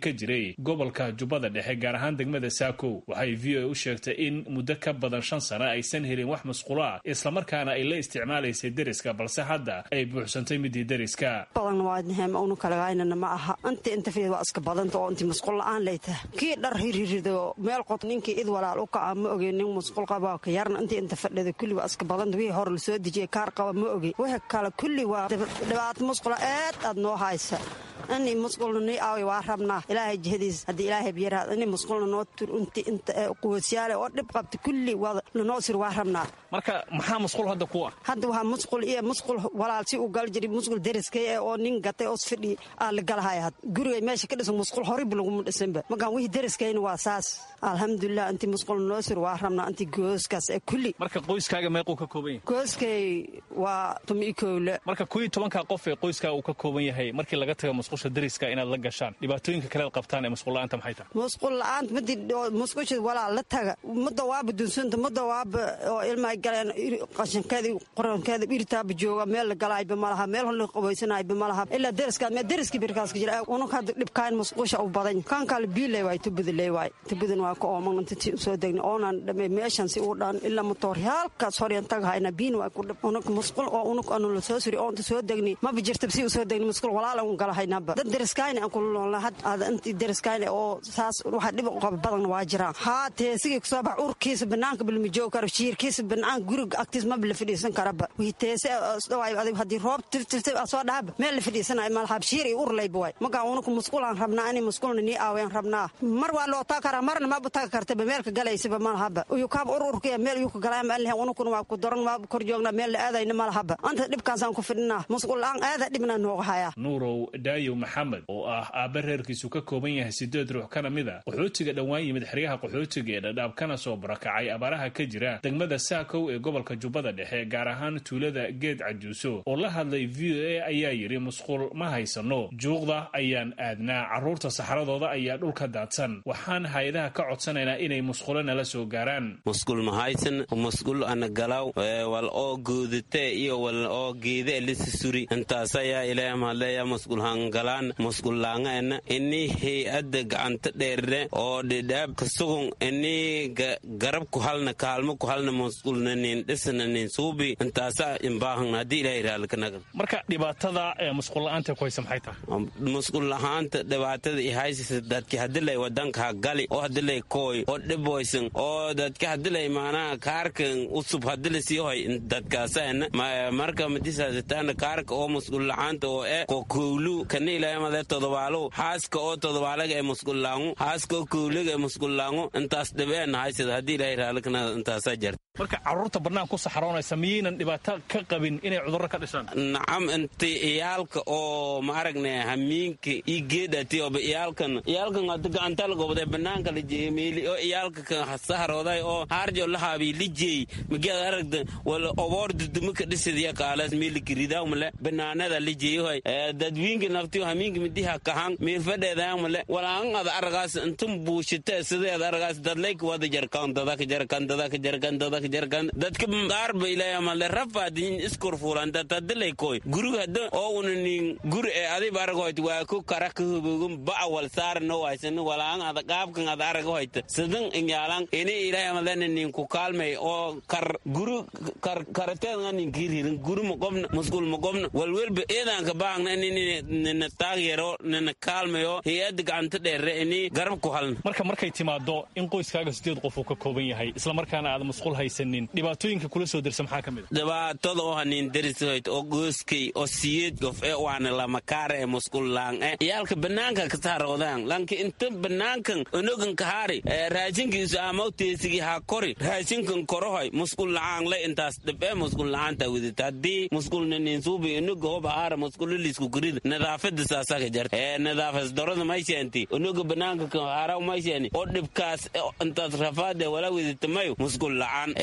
[SPEAKER 15] bari gobolka jubbada dhexe gaar ahaan degmada saako waxay v o a u sheegtay in muddo ka badan shan sano aysan helin wax masqulo ah islamarkaana ay la isticmaalaysay deriska balse hadda ay buuxsantay midii deriska
[SPEAKER 17] badanwaadnahemaunukalagaynana ma aha inta inta fid waa iska badanta oo inti masqul la-aan lay tahay kii dhar hirirido meel qod ninkii id walaal u kaca ma oge nin masqul qaba ka yarna inta inta fadhida kulli waa iska badanta wixii hore lasoo dejiyay kaar qaba ma oge wixii kale kulli waa dhibaato masqula aad aad noo haysa ini masqulna nii aawi waa rabnaa ilaahay jihadiis haddii ilaahay biyaraad ini masqulna noo tur inti inta quwasyaale oo dhib qabta kulli waa lanoo sir waa rabnaa
[SPEAKER 15] marka maxaa masqul hadda ku ah
[SPEAKER 17] hadda waxaa masqul iyo masqul walaal si u gal jiri masqul deriskay ee oo nin gatay oos fadhi aa la galahaya had gurigay meesha ka dhisan masqul horib laguma dhisanba markaan wixii deriskayna waa saas alxamdulilah intii masqul noo sir waa rabnaa intii gooskaas ee kulli
[SPEAKER 15] marka qoyskaaga meequu ka kooban yahay
[SPEAKER 17] gooskay waa tumi kowle
[SPEAKER 15] marka kuwii tobankaa qof ee qoyskaaga uu ka kooban yahay markii laga taga masqusha deriska inaad la gashaan dhibaatooyinka kalead qabtaan ee masqul la-aanta maxay tahay
[SPEAKER 17] masqul la-aanta madi masqusha walaa la taga mudda waaba dunsanta mudda waaba oo ilma galeen qashankeeda qorankeeda irtaaba jooga meel la galaayba malaha meel holna qabaysanayba malaha ilaa deriskaad mee deriskii birkaaska jira unug hadda dhibkaan masqusha u badan kan kale biiley waay tubadaley waay tubadan waa ka ooman inta usoo degna oonan dhame meeshan si u dhan ilaa motoor halkaas horyan tagahayna biin waa ku dhib unug masqul oo unug anu la soo suri oo inta soo degni maba jirta si usoo degni masqul walaal an galahaynaba dad deriskayna aan kula noolna had aada intii deriskayna oo saas waxa dhib u qaba badan waa jiraan haa teesigii kusoo bax urkiisa banaanka bilma joog karo shiirkiisa banaan guriga agtiis maba la fadhiisan karaba wixii teese isdhawaay adig haddii roob tiftiftif soo dhahaba meel la fadhiisanayo malahab shiir iyo urlayba waay markaa unuku masquulaan rabnaa ini masquulna nii aaween rabnaa mar waa loo taga karaa marna maba taga kartaba meelka galaysaba malahaba uyu kaaba ur urkaya meel uyu ka galaya ma lehe unukuna waa ku daran waa kor joognaa meel la aadayna malahaba anta dhibkaasaan ku fidhinaa masquul la-aan aada dhibna nooga hayaa
[SPEAKER 15] nuurow daayo maxamed oo ah aabba reerkiisu ka kooban yahay sideed ruux kana mid a qaxootiga dhowaan yimid xeryaha qaxootiga ee dhadhaab kana soo barakacay abaaraha ka jira degmada saakow ee gobolka jubbada dhexe gaar ahaan tuulada geed cajuuso oo la hadlay v o a ayaa yidhi musqul ma haysano juuqda ayaan aadnaa carruurta saxradooda ayaa dhulka daadsan waxaan hay-adaha ka codsanaynaa inay musqulo nala soo gaaraan
[SPEAKER 18] musqul ma haysan musqul ana galaw wal oo goodate iyo wal oo geede lisisuri intaas ayaa ilaahay mahadleeya musqul hangalaan musqul laangaena ini hay-adda gacanta dheerne oo dhidhaab kasugun ini garab ku halna kaalmo ku halna musqulna nin dhisna nin suubi intaasa imbaahana haddii ilaahay raalkanaga
[SPEAKER 15] marka dhibaatada ee musqul la-aanta ku haysa maxay tahay
[SPEAKER 18] musqul lahaanta dhibaatada ihaysisa dadki hadilay wadanka gali oo hadilay kooy oo dhiboysan oo dadka hadilay maanaha kaarkan usub hadila sii hoy dadkaasana marka madisaasitaana kaarka oo musqul lahaanta oo e ko kowlu kana ilaahay made todobaalo haaska oo todobaalaga ee musqul laangu haaska oo kowliga ee musqul laangu intaas dhibeena haysada haddii ilaahay raalkanaga intaasaa jarta
[SPEAKER 15] marka carruurta bannaan ku saxroonaysa miyaynan dhibaato ka qabin inay cudurro ka dhishaan
[SPEAKER 18] nacam inta iyaalka oo ma aragne hamiinka ii geedati oba iyaalkan iyaalkan hada gacantal gobode banaanka la jeeye meeli oo iyaalka kan saharooday oo harjo lahaabi lijeey magiad aragda wala oboor dudumaka dhisadiya kaalaas meeli kiridaamale banaanada lijeeyohay dadwiinka naftiyo hamiinka midiha kahan meelfadheedaamale walaan ada aragaas intum buushite sideed aragaas dadlayka wada jarkan dadaka jarkan dadaka jarkan dadaka jarkan dadka qaarba ilaahay amale rafaadin iskor fuulan dadadilay koy guriga hada oo una nin guri ee adiba aragoyt waa ku kara ka hubogum bacwal saar no waysan walaan ada qaabkan ada aragoyt sidan inyaalan ini ilaahay amale nin ku kaalmay oo kar guri kar karateen nin kiririn guri mo qobna musqul mo qobna walwelba eedan ka baahna ini nin taageero nin kaalmayo hay'ad gacanta dheere ini garab ku halna
[SPEAKER 15] marka markay timaado in qoyskaaga sideed qof uu ka kooban yahay isla markaana aad musqul haysanin dhibaatooyinka kula soo dirsa maxaa ka mid
[SPEAKER 18] dhibaatada oo hanin derisoyt oo gooskay oo siyeed gof ee waana lamakaara ee musqul laang e iyaalka banaanka ka saaroodaan lanka inta banaankan onogan kahaari raashinkiisu amaw teesigi ha kori raashinkan korohoy musqul la'aan le intaas dhibee musqul la'aanta widita haddii musqulna ninsuubi onoga hoba haara musqulilisku kurida nadaafada saasaka jarta ee nadaafas darada maysheenti onoga banaanka kan haara maysheeni oo dhibkaas intaas rafaade wala widita mayo musqul la'aan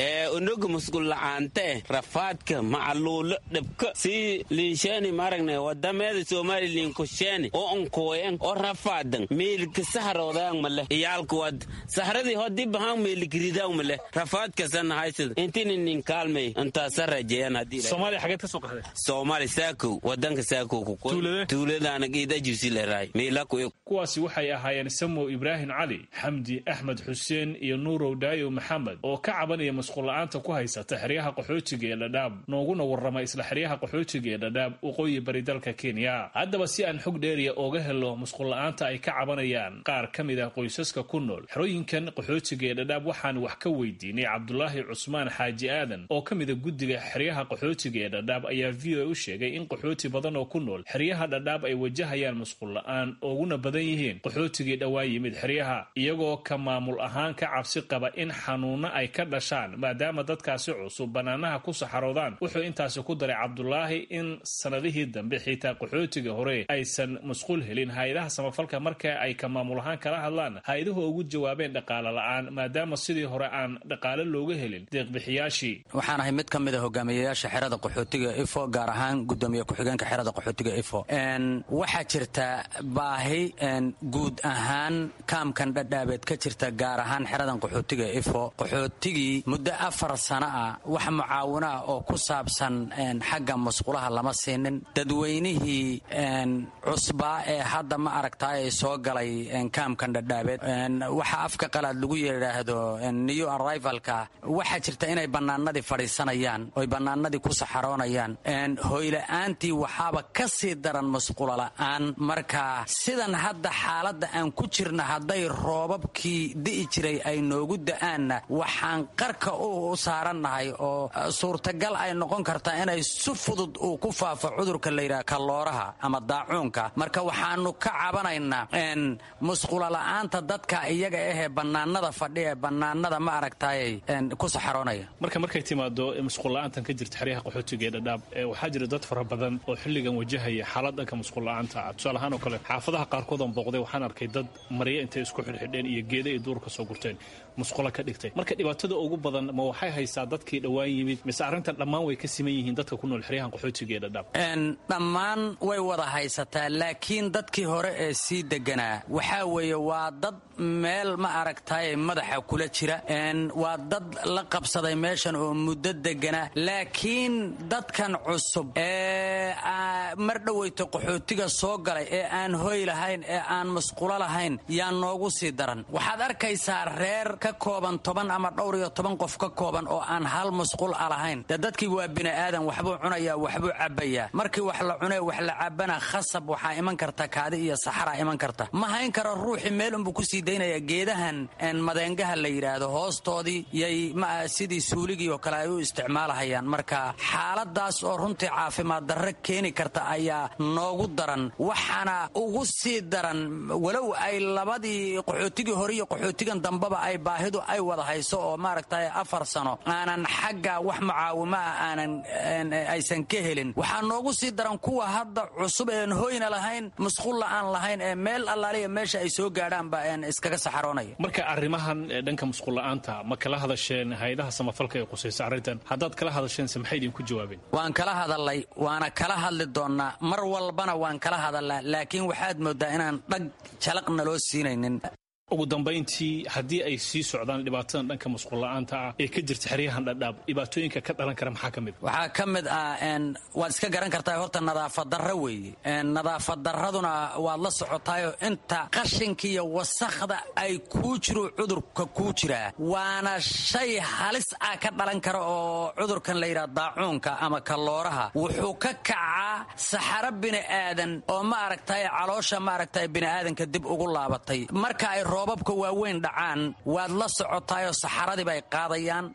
[SPEAKER 18] onoga musqul la'aante rafaadka macaluulo dhibka si liisheeni maaragne wadameeda soomaali liinkusheeni oo onkooyan oo rafaadan meelika saharoodayan male iyaalka wad sahradii hodii bahaan meelikiridaw male rafaadkasan haysad intini nin kaalmay intaasa rajeeyan hadii
[SPEAKER 15] soomaaliya xageed ka soo qaxday
[SPEAKER 18] soomaali saakow wadanka saakow tuuladaana geeda jibsi leerahay meelaku
[SPEAKER 15] kuwaasi waxay ahaayeen samow ibraahim cali xamdi axmed xuseen iyo nuurow daayo maxamed oo ka cabanaya masquulla'aanta ku haysata xeryaha qaxootiga ee dhadhaab nooguna warrama isla xeryaha qaxootiga ee dhadhaab waqooyi bari dalka kenya haddaba si aan xog dheeriya ooga helo masquulla'aanta ay ka cabanayaan qaar ka mid ah qoysaska ku nool xerooyinkan qaxootiga ee dhadhaab waxaan wax ka weydiinay cabdulaahi cusmaan xaaji aadan oo ka mida guddiga xeryaha qaxootiga ee dhadhaab ayaa v o a u sheegay in qaxooti badan oo ku nool xeryaha dhadhaab ay wajahayaan masquulla'aan ooguna badan yihiin qaxootigii dhowaan yimid xeryaha iyagoo ka maamul ahaan ka cabsi qaba in xanuunno ay ka dhashaan maadaama dadkaasi cusub bannaanaha ku saxaroodaan wuxuu intaasi ku daray cabdulaahi in sannadihii dambe xitaa qaxootiga hore aysan masquul helin hay-adaha samafalka marka ay ka maamul ahaan kala hadlaan hay-aduhu ugu jawaabeen dhaqaale la'aan maadaama sidii hore aan dhaqaale looga helin deeqbixiyaashii
[SPEAKER 19] waxaan ahay mid ka mid a hogaamiyayaasha xerada qaxootiga ifo gaar ahaan gudoomiye ku-xigeenka xerada qaxootiga ifo waxaa jirta baahi guud ahaan kaamkan dhadhaabeed ka jirta gaar ahaan xeradan qaxootiga ifo qaxootigii muddo afar sano ah wax mucaawino ah oo ku saabsan xagga musqulaha lama siinin dadweynihii cusbaa ee hadda ma aragtaay ay soo galay kaamkan dhadhaabeed waxa afka qalaad lagu yidhaahdo new arrivalka waxaa jirta inay bannaanadii fadhiisanayaan oy bannaanadii ku saxaroonayaan hoyla'aantii waxaaba ka sii daran musqulo la'aan marka sidan hadda xaaladda aan ku jirna hadday roobabkii di'i jiray ay noogu da'aanna waxaan qarka u saarannahay oo suurtagal ay noqon kartaa inay si fudud uu ku faafo cudurka layidhaha kalooraha ama daacuunka marka waxaanu ka cabanaynaa musqulo la'aanta dadka iyaga ahee bannaanada fadhi ee bannaanada ma aragtaayay ku saxaroonaya
[SPEAKER 15] marka markay timaado musqulla'aantan ka jirta xeryaha qaxootiga ee dhadhaab waxaa jira dad fara badan oo xilligan wajahaya xaalad dhanka musqulla'aanta tusaale ahaan oo kale xaafadaha qaarkood oon booqday waxaan arkay dad marya intay isku xidhxidheen iyo geeda ay duurka soo gurteen musqulo ka dhigtay marka dhibaatada ugu badan ma waxay haysaa dadkii dhowaan yimid mise arrintan dhammaan way ka siman yihiin dadka ku nool xeryahan qaxootiga ee dhadhaab
[SPEAKER 19] dhammaan way wada haysataa laakiin dadkii hore ee sii deganaa waxaa weeye waa dad meel ma aragtaye madaxa kula jira waa dad la qabsaday meeshan oo muddo degana laakiin dadkan cusub ee mar dhoweyto qaxootiga soo galay ee aan hoy lahayn ee aan musqulo lahayn yaa noogu sii daran waxaad arkaysaa reer ka kooban toban ama dhowr iyo toban qof ka kooban oo aan hal musqul a lahayn dee dadkii waa bini'aadan waxbuu cunayaa waxbuu cabbayaa markii wax la cunee wax la cabbana khasab waxaa iman karta kaadi iyo saxaraa iman karta ma hayn karo ruuxii meel unbuu kusii daynaya geedahan madeengaha la yidhaahdo hoostoodii yay sidii suuligii oo kale ay u isticmaalahayaan marka xaaladaas oo runtii caafimaad darre keeni karta ayaa noogu daran waxaana ugu sii daran walow ay labadii qaxootigii hore iyo qaxootigan dambeba ay baahidu ay wada hayso oo maaragtay afar sano aanan xagga wax mucaawimo ah aanan aysan ka helin waxaa noogu sii daran kuwa hadda cusub een hoyna lahayn musqulla aan lahayn ee meel allaaliya meesha ay soo gaadhaanba iskaga saxaroonaya
[SPEAKER 15] marka arrimahan dhanka musqulla'aanta ma kala hadasheen hay-adaha samafalka ee qusaysa arrintan haddaad kala hadasheense maxay idinku jawaabeen
[SPEAKER 19] waan kala hadalay waana kala hadli doonnaa mar walbana waan kala hadalnaa laakiin waxaad mooddaa inaan dhag jalaqna loo siinaynin
[SPEAKER 15] ugu dambayntii haddii ay sii socdaan dhibaatadan dhanka musqulla'aanta ah ee ka jirta xeryahan dhadhaab dhibaatooyinka ka dhalan kara maxaa ka mid
[SPEAKER 19] waxaa ka mid ah waad iska garan kartaa horta nadaafad darro weeye nadaafad darraduna waad la socotaayoo inta qashinka iyo wasakhda ay kuu jiro cudurka kuu jiraa waana shay halis ah ka dhalan kara oo cudurkan la yidhaha daacuunka ama kalooraha wuxuu ka kacaa saxaro bini'aadan oo ma aragtay caloosha ma aragtay bini'aadanka dib ugu laabatay marka ay roobabka waaweyn dhacaan waad la socotaayoo saxaradii bay qaadayaan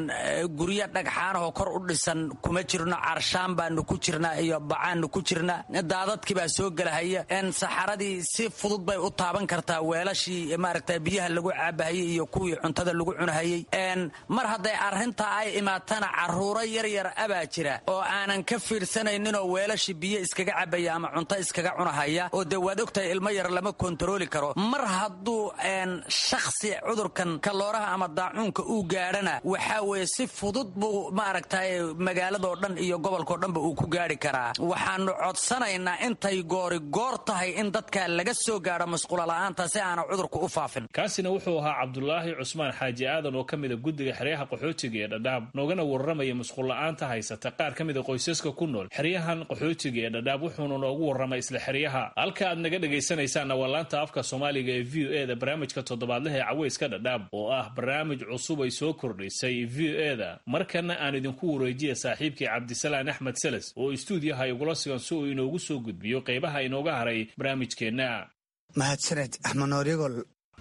[SPEAKER 19] guryo dhagxaanahoo kor u dhisan kuma jirno carshaan baanu ku jirnaa iyo bacaannu ku jirnaa daadadkii baa soo gelahaya saxaradii si fudud bay u taaban kartaa weelashii maaragta biyaha lagu caabahayey iyo kuwii cuntada lagu cunahayey mar hadday arrintaa ay imaatana carruuro yaryar abaa jira oo aanan ka fiirsanayninoo weelashii biyo iskaga cabaya ama cunto iskaga cunahaya oo dee waad ogtahay ilmo yar lama kontarooli karo mar hadduu shakhsi cudurkan kalooraha ama daacuunka uu gaadhana waxaa weeye si fudud buu maaragtay magaaladoo dhan iyo gobolkao dhanba uu ku gaadhi karaa waxaanu codsanaynaa intay goori goor tahay in dadka laga soo gaadho masquulo la'aanta si aana cudurku u faafin
[SPEAKER 15] kaasina wuxuu ahaa cabdulaahi cusmaan xaaji aadan oo ka mida guddiga xeryaha qaxootiga ee dhadhaab noogana warramaya masquulla'aanta haysata qaar ka mida qoysaska ku nool xeryahan qaxootiga ee dhadhaab wuxuuna noogu warramay isla xeryaha halka aad naga dhegaysanaysaanna waa laanta afka soomaaliga ee v o e da barnaamijka toddobaadlaha ee caweyska dhadhaab oo ah barnaamij cusub ay soo kordhisay v o e da markana aan idinku wareejiya saaxiibkii cabdisalaan axmed seles oo istuudiyaha igula sugan si uu inoogu soo gudbiyo qaybaha inooga haray barnaamijkeenna
[SPEAKER 20] mahadsaned axmed nooryagol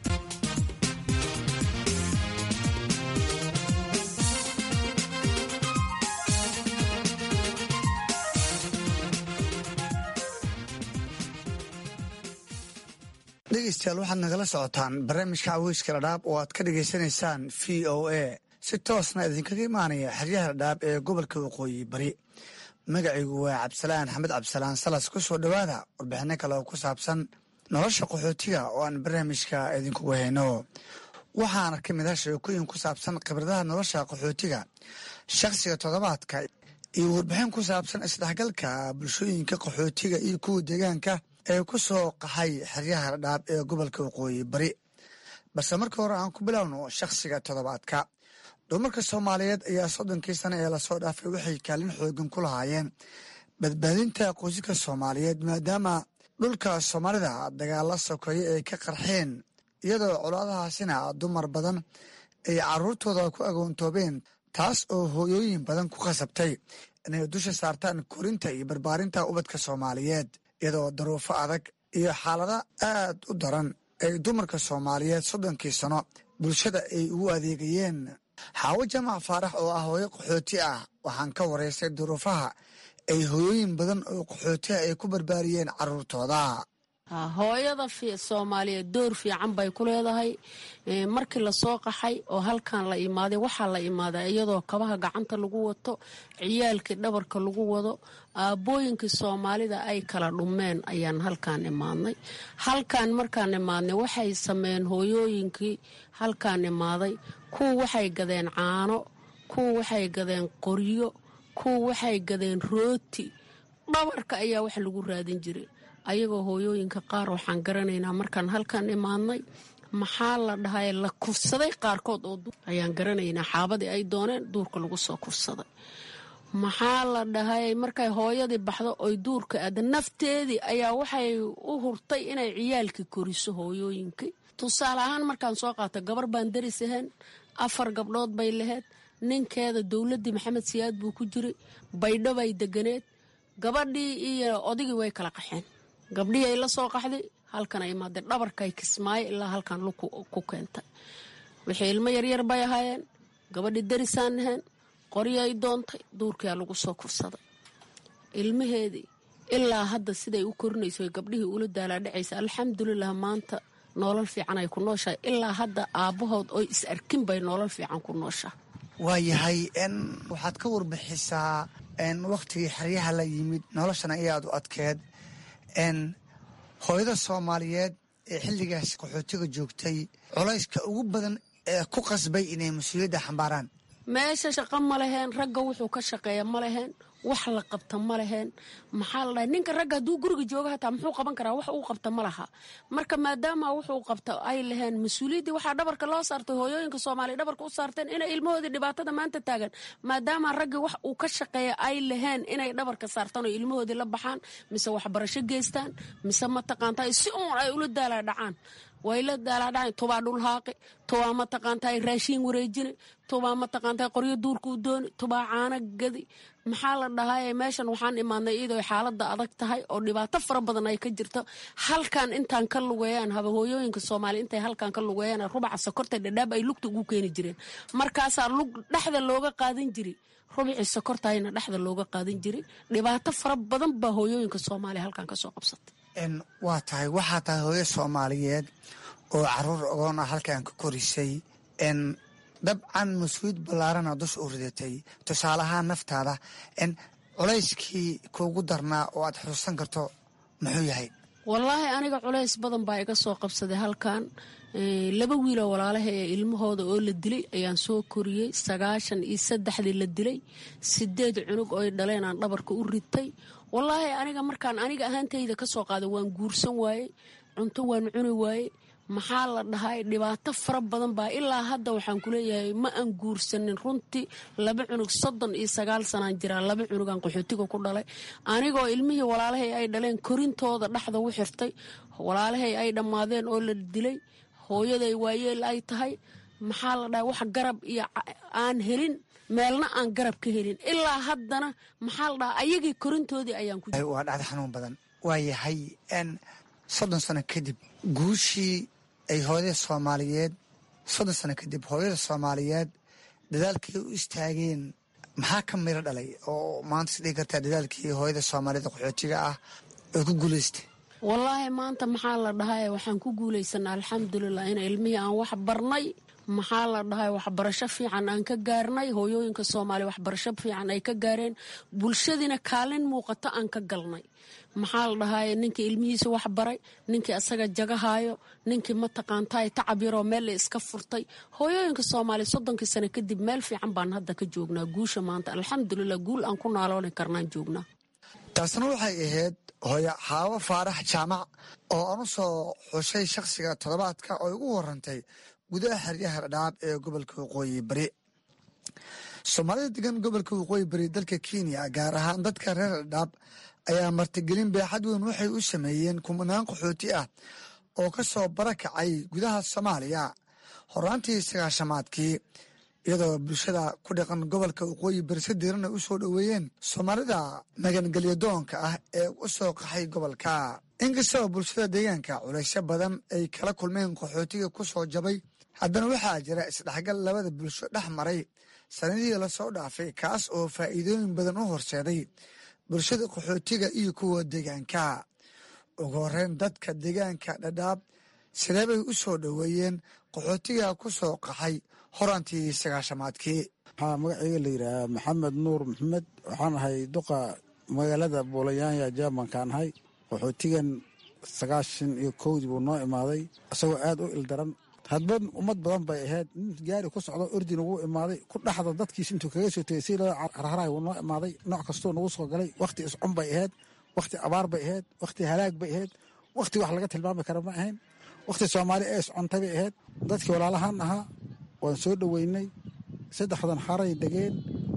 [SPEAKER 20] dhegeystayaal waxaad nagala socotaan barnaamijka caweyska dhadhaab oo aad ka dhagaysanaysaan v o a si toosna idinkaga imaanaya xeryaha dhadhaab ee gobolka waqooyi bari magacaygu waa cabdisalaan axmed cabdisalaan salas ku soo dhowaada warbixino kale oo ku saabsan nolosha qaxootiga oo aan barnaamijka idinkugu hayno waxaana ka mid ah sheekooyin ku saabsan khibradaha nolosha qaxootiga shakhsiga toddobaadka iyo warbixin ku saabsan isdhexgalka bulshooyinka qaxootiga iyo kuwa deegaanka ee ku soo qaxay xeryaha dhadhaab ee gobolka waqooyi bari balse marka hore aan ku bilowno shakhsiga toddobaadka dumarka soomaaliyeed ayaa soddonkii sano ee lasoo dhaafay waxay kaalin xoogan ku lahaayeen badbaadinta qoysaska soomaaliyeed maadaama dhulka soomaalida dagaalla sokeeye ay ka qarxeen iyadoo colaadahaasina dumar badan ay caruurtooda ku agoontoobeen taas oo hooyooyin badan ku khasabtay inay dusha saartaan korinta iyo barbaarinta ubadka soomaaliyeed iyadoo daruufo adag iyo xaalada aad u daran ay dumarka soomaaliyeed soddonkii sano bulshada ay ugu adeegayeen xaawo jamac faarax oo ah hooyo qaxooti ah waxaan ka waraystay duruufaha ay hooyooyin badan oo qaxootiha ay ku barbaariyeen caruurtooda
[SPEAKER 21] hooyada soomaaliyeed door fiican bay ku leedahay markii lasoo qaxay oo halkan la imaaday waxaa la imaaday iyadoo kabaha gacanta lagu wato ciyaalkii dhabarka lagu wado aabbooyinkii soomaalida ay kala dhumeen ayaan halkaan imaadnay halkaan markaan imaadnay waxay sameeyeen hooyooyinkii halkaan imaaday kuwa waxay gadeen caano kuwa waxay gadeen qoryo kuwa waxay gadeen rooti dhabarka ayaa wax lagu raadin jiray ayagoo hooyooyinka qaar waxaan garanaynaa markaan halkan imaadnay maxaa la dhahay la kufsaday qaarkood oo ayaan garanaynaa xaabadii ay dooneen duurka lagu soo kufsaday maxaa la dhahay markay hooyadii baxdo oy duurka aada nafteedii ayaa waxay u hurtay inay ciyaalkii koriso hooyooyinkii tusaale ahaan markaan soo qaata gabar baan daris ahayn afar gabdhood bay laheyd ninkeeda dowladdii maxamed siyaad buu ku jiray baydho bay deganeed gabadhii iyo odigii way kala qaxeen gabdhihii ay la soo qaxday halkan ay imaadeen dhabarkay kismaayo ilaa halkan lu ku keentay wixii ilmo yaryar bay ahaayeen gabadhii darisaan ahayn qoryo ay doontay duurkiyaa lagu soo kufsaday ilmaheedii ilaa hadda siday u korinayso gabdhihii ula daalaadhacaysa alxamdulilah maanta noolal fiican ay ku nooshahay ilaa hadda aabbahood oy is arkin bay noolal fiican ku nooshaha
[SPEAKER 20] waayahay waxaad ka warbixisaa wakhtigii xeryaha la yimid noloshana ayaad u adkeed hooyada soomaaliyeed ee xilligaas qaxootiga joogtay culayska ugu badan ee ku qasbay inay mas-uuliyadda xambaaraan
[SPEAKER 21] meesha shaqo ma leheen ragga wuxuu ka shaqeeya ma leheen wax la qabta ma leheen maxaa la dhahay ninka ragga hadduu guriga jooga hataa muxuu qaban karaa wax uu qabta ma laha marka maadaama wuxuu qabta ay laheen mas-uuliyaddii waxaa dhabarka loo saartay hooyooyinka soomaaliya dhabarka u saarteen inay ilmahoodii dhibaatada maanta taagan maadaama raggii wax uu ka shaqeeya ay laheen inay dhabarka saartaan oo ilmahoodii la baxaan mise waxbarasho geystaan mise mataqaanta si uun ay ula daalaa dhacaan way la daalaadhacan tubaa dhulhaaqi tubaa mataqaantaa raashiin wareejini tubaa mataqaantaa qoryo duurka u dooni tubaa caano gadi maxaa la dhahay meeshan waxaan imaadnay iyadoo xaalada adag tahay oo dhibaato fara badan ay ka jirto halkan intaan ka lugeeyaan haba hooyooyinka soomaaliya intay halkan ka lugeeyaan rubaca sokorta dhadhaab ay lugta ugu keeni jireen markaasaa lug dhexda looga qaadan jiri rubicii sokortayna dhexda looga qaadan jiri dhibaato fara badan baa hooyooyinka soomaaliya halkan kasoo qabsatay
[SPEAKER 20] waa tahay waxaa tahay hooyo soomaaliyeed oo caruur ogoon ah halkan ka korisay dabcan mas-uuliyad ballaarana dusha u ridatay tusaale ahaan naftaada culayskii kuugu darnaa oo aad xusuusan karto muxuu yahay
[SPEAKER 21] wallaahi aniga culays badan baa iga soo qabsaday halkan laba wiiloo walaalaha ee ilmahooda oo la dilay ayaan soo koriyey sagaashan iyo saddexdii la dilay sideed cunug ooy dhaleen aan dhabarka u ritay wallaahi aniga markaan aniga ahaantayda ka soo qaaday waan guursan waayey cunto waan cuni waayey maxaa la dhahay dhibaato fara badan baa ilaa hadda waxaan kuleeyahay ma aan guursanin runtii laba cunug soddon iyo sagaal sanaan jiraa laba cunugaan qaxootiga ku dhalay anigoo ilmihii walaalahay ay dhaleen korintooda dhexda u xirtay walaalahay ay dhammaadeen oo la dilay hooyaday waayeel ay tahay maxaa la dhahay wax garab iyo aan helin meelna aan garab ka helin ilaa haddana maxaa la dhahay ayagii korintoodii ayaan ku
[SPEAKER 20] waa dhacda xanuun badan waayahay n soddon sano kadib guushii ay hooyada soomaaliyeed soddon sano kadib hooyada soomaaliyeed dadaalkii u istaageen maxaa ka miro dhalay oo maanta is dhigi kartaa dadaalkii hooyada soomaaliyeed qaxootiga ah ay ku guulaystay
[SPEAKER 21] wallaahi maanta maxaa la dhahay waxaan ku guulaysanaa alxamdulilah in ilmihii aan wax barnay maxaa la dhahay waxbarasho fiican aan ka gaarnay hooyooyinka soomaaliya waxbarasho fiican ay ka gaareen bulshadiina kaalin muuqato aan ka galnay maxaa la dhahay ninkii ilmihiisa wax baray ninkii asaga jagahaayo ninkii mataqaantaay tacab yaroo meel la iska furtay hooyooyinka soomaaliya soddonkii sano kadib meel fiican baan hadda ka joognaa guusha maanta alxamdulilah guul aan ku naalooni karnaan joognaa
[SPEAKER 20] taasna waxay ahayd hooyo xaawo faarax jaamac oo aan u soo xushay shakhsiga toddobaadka oo ugu warantay gudaha xeryaha dhadhaab ee gobolka waqooyi bari soomaalida degan gobolka waqooyi bari dalka kenya gaar ahaan dadka reer dhadhaab ayaa martigelin beexad weyn waxay u sameeyeen kumanaan qaxooti ah oo ka soo barakacay gudaha soomaaliya horaantii sagaashamaadkii iyadoo bulshada ku dhaqan gobolka waqooyi bari si diirana u soo dhoweeyeen soomaalida magangelyadoonka ah ee u soo qaxay gobolka inkastoo bulshada deegaanka culaysyo badan ay kala kulmeen qaxootiga ku soo jabay haddana waxaa jira isdhexgal labada bulsho dhex maray sanadihii lasoo dhaafay kaas oo faa'iidooyin badan u horseeday bulshada qaxootiga iyo kuwa deegaanka ugu horeyn dadka deegaanka dhadhaab sidee bay u soo dhoweeyeen qaxootiga ku soo qaxay horantii sagaashamaadkii
[SPEAKER 4] waxaa magaceyga la yidhaahaa maxamed nuur maxamed waxaan ahay duqa magaalada buulayaanya jermankaan ahay qaxootigan sagaashan iyo kowdii buu noo imaaday isagoo aad u ildaran hadba ummad badan bay ahayd nin gaari ku socdo ordin ugu imaaday ku dhaxda dadkiis intuu kaga soo tegay si loo harharay wuu noo imaaday nooc kastuu nagu soo galay wakhti iscun bay ahayd wakhti abaar bay ahayd wakhti halaag bay ahayd wakhti wax laga tilmaami kara ma ahayn wakhti soomaali ee iscuntay bay ahayd dadkii walaalahaan ahaa waan soo dhoweynay saddexdan xaray degeen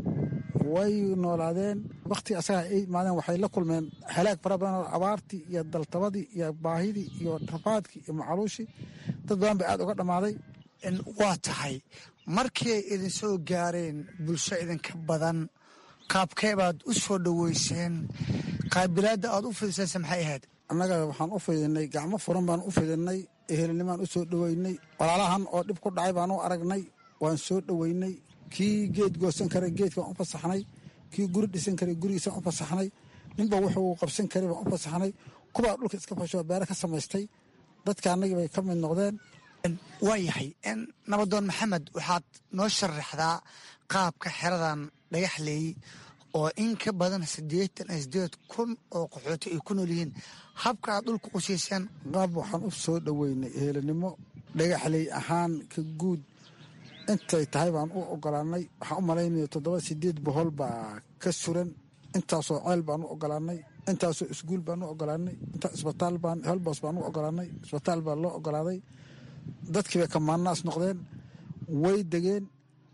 [SPEAKER 4] way noolaadeen wakhti asaga ay imaadeen waxay la kulmeen halaag fara badan oo abaartii iyo daltabadii iyo baahidii iyo rafaadkii iyo macaluushii dad badan bay aad uga dhammaaday
[SPEAKER 20] waa tahay markii ay idin soo gaareen bulsho idinka badan qaabkee baad u soo dhoweyseen qaabilaadda aad u fidisayse maxay ahayd
[SPEAKER 4] annaga waxaan u fidinay gacmo furan baan u fidinay ehelnimaan u soo dhoweynay walaalahan oo dhib ku dhacay baan u aragnay waan soo dhoweynay kii geed goosan karay geedkaan u fasaxnay kii guri dhisan karay gurigiisaan u fasaxnay ninba wuxuu qabsan karay baan u fasaxnay kubaa dhulka iska fashoo beere ka samaystay dadka annagii bay ka mid noqdeen
[SPEAKER 20] waa yahay nabadoon maxamed waxaad noo sharaxdaa qaabka xeradan dhagaxleey oo in ka badan siddeetan iyo siddeed kun oo qaxooti ay ku nool yihiin habka aad dhulka u siiseen
[SPEAKER 4] qaab waxaan u soo dhoweynay ehelinimo dhagaxley ahaan ka guud intay tahay baan u ogolaanay waxaan u malaynaya toddoba sideed bohol baa ka suran intaasoo ceel baan u ogolaanay intaasoo iskuul baan u ogolaanay intaa isbitaal baan holbos baan u ogolaanay isbitaal baa loo ogolaaday dadkii bay kamaanaas noqdeen way degeen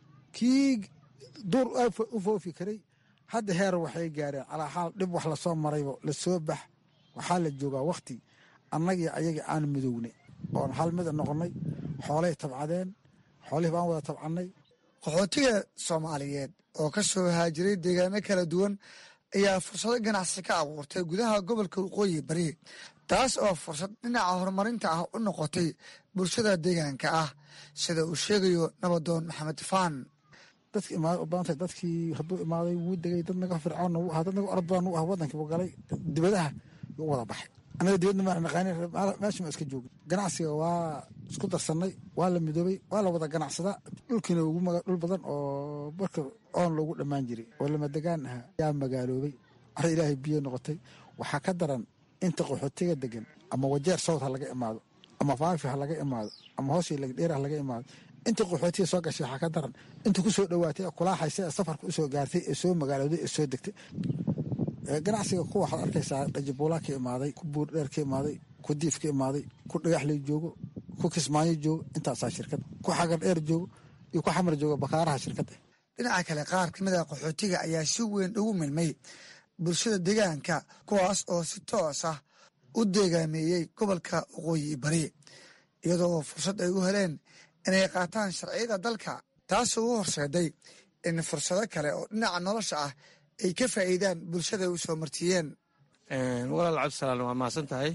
[SPEAKER 4] kii duur u foofi karay hadda heer waxay gaareen calaa xaal dhib wax lasoo maraybo lasoo bax waxaa la joogaa wakhti annagii ayagii aan midownay oon hal mida noqonnay xoolay tabcadeen xoolihii baan wada tabcannay
[SPEAKER 20] qaxootiga soomaaliyeed oo ka soo haajiray deegaano kala duwan ayaa fursado ganacsi ka abuurtay gudaha gobolka waqooyi bari taas oo fursad dhinaca horumarinta ah u noqotay bulshada deegaanka ah sida uu sheegayo nabadoon maxamed faan
[SPEAKER 4] dadki imaada u badantay dadkii hadduu imaaday wuu degay dad naga fircoonna wuu ahaa dad naga orod badan wuu ahaa waddankii buu galay dibadaha yuu wada baxay annaga dibadna maan naqaanin meesha ma iska joogin ganacsiga waa isku darsannay waa la midoobay waa la wada ganacsadaa dhulkiina ugu maga dhul badan oo marka oon loogu dhammaan jiray oo lama degaan ahaa yaa magaaloobay waxay ilaahay biyo noqotay waxaa ka daran inta qaxootiga degan ama wajeer sowd ha laga imaado ama faafi ha laga imaado ama hoosii lagdheer ha laga imaado intii qaxootiga soo gashay waxaa ka daran intii ku soo dhowaatay ee kulaaxaysa ee safarka usoo gaartay ee soo magaalooday ee soo degtay ganacsiga kuwa waxaad arkaysaa dhajibuulaa ka imaaday ku buurdheer ka imaaday ku diif ka imaaday ku dhagaxley joogo ku kismaayo joogo intaasaa shirkad ku xagar dheer joogo iyo ku xamar joogo bakaaraha shirkadda
[SPEAKER 20] dhinaca kale qaar ka mid a qaxootiga ayaa si weyn ugu milmay bulshada deegaanka kuwaas oo si toos ah u deegaameeyey gobolka waqooyi bari iyadoo fursad ay u heleen inay qaataan sharciyada dalka taasoo u horseeday in fursado kale oo dhinaca nolosha ah ay ka faa'iidaan bulshada u soo martiyeen
[SPEAKER 2] walaal cabdisalaan waa mahadsan tahay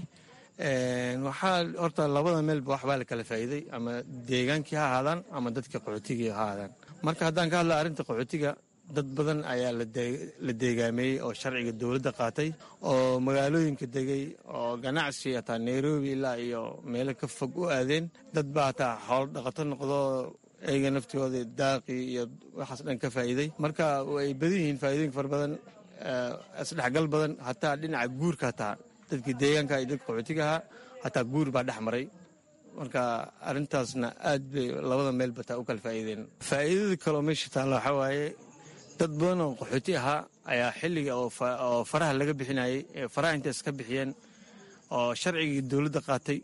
[SPEAKER 2] waxaa horta labada meelba waxbaa la kala faa'iiday ama deegaankii ha ahaadaan ama dadka qaxootigii ha ahaadaan marka haddaan ka hadla arrinta qaxootiga dad badan ayaa la deegaameeyey oo sharciga dowladda qaatay oo magaalooyinka degay oo ganacsi hataa nairobi ilaa iyo meelo ka fog u aadeen dad baa hataa xoolo dhaqato noqdo eyga naftooda daaqii iyo waxaas dhan ka faa'iiday marka ay badan yihiin faa'iidooyinka fara badan isdhexgal badan hataa dhinaca guurka hataa dadkii deegaanka iyo dadka qaxootiga ahaa hataa guur baa dhex maray marka arrintaasna aad bay labada meel bataa u kala faa'iideen faa'iidada kaloo meesha taalla waxaa waaye dad badan oo qaxooti ahaa ayaa xilliga oo faraha laga bixinayay ee faraha intay iska bixiyeen oo sharcigii dowladda qaatay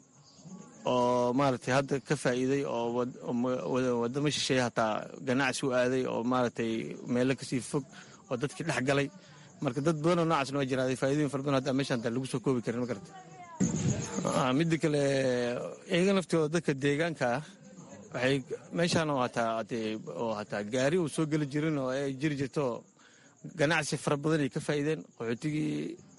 [SPEAKER 2] oo maaragtay hadda ka faa'iiday oo waddamo shisheeye hataa ganacsi u aaday oo maaragtay meelo kasii fog oo dadkii dhex galay marka dad badan oo noocaasna waa jiraaday faa'iidooyin fara badan hadda meeshan hataa lagu soo koobi karin ma garata midda kale iyaga naftooda dadka deegaanka ah waxay meeshaan oo hataa oo hataa gaari uu soo geli jirin oo ay jiri jirto ganacsi fara badan ay ka faa'iideen qaxootigii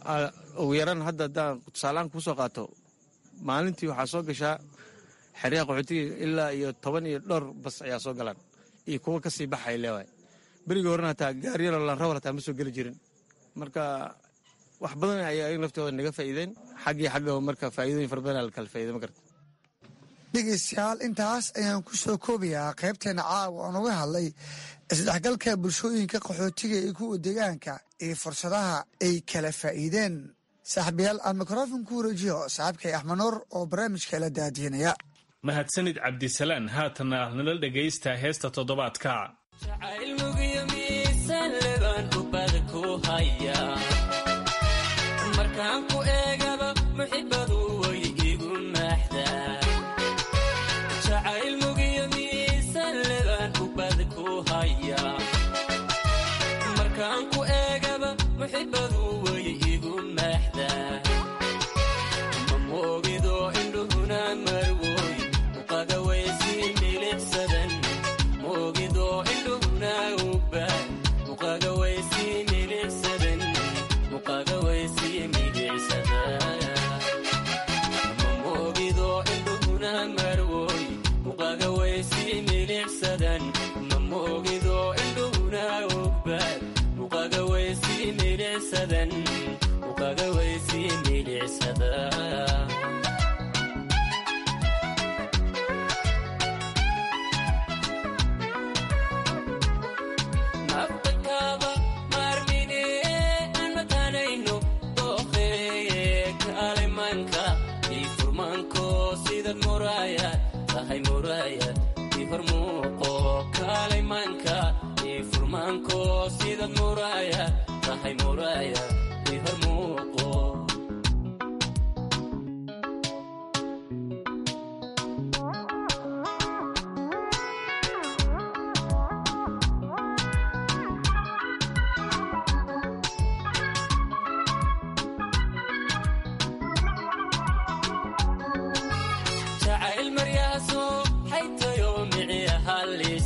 [SPEAKER 2] ugu yaraan hadda haddaan tusaalahaan kuu soo qaato maalintii waxaa soo gashaa xeryaha qaxootiga ilaa iyo toban iyo dhowr bas ayaa soo galaan iyo kuwa kasii baxay leewaay berigii horena hataa gaariyaro lanrawar hataa ma soo geli jirin marka wax badan ayaa iyaga naftooda naga faa'iideen xaggii xagga marka faa'iidooyin fara badan la kala faa'iiday ma garta
[SPEAKER 20] dhegeystayaal intaas ayaan ku soo koobayaa qaybteena caawa oon uga hadlay isdhexgalka bulshooyinka qaxootiga iyo kuwa deegaanka iyo fursadaha ay kala faa'iideen saaxiibayaal aan mikrofon ku wareejiyo saaxiibkay axmed nuur oo barnaamijka la daadiinaya
[SPEAKER 15] mahadsanid cabdisalaan haatana nala dhegaysta heesta toddobaadka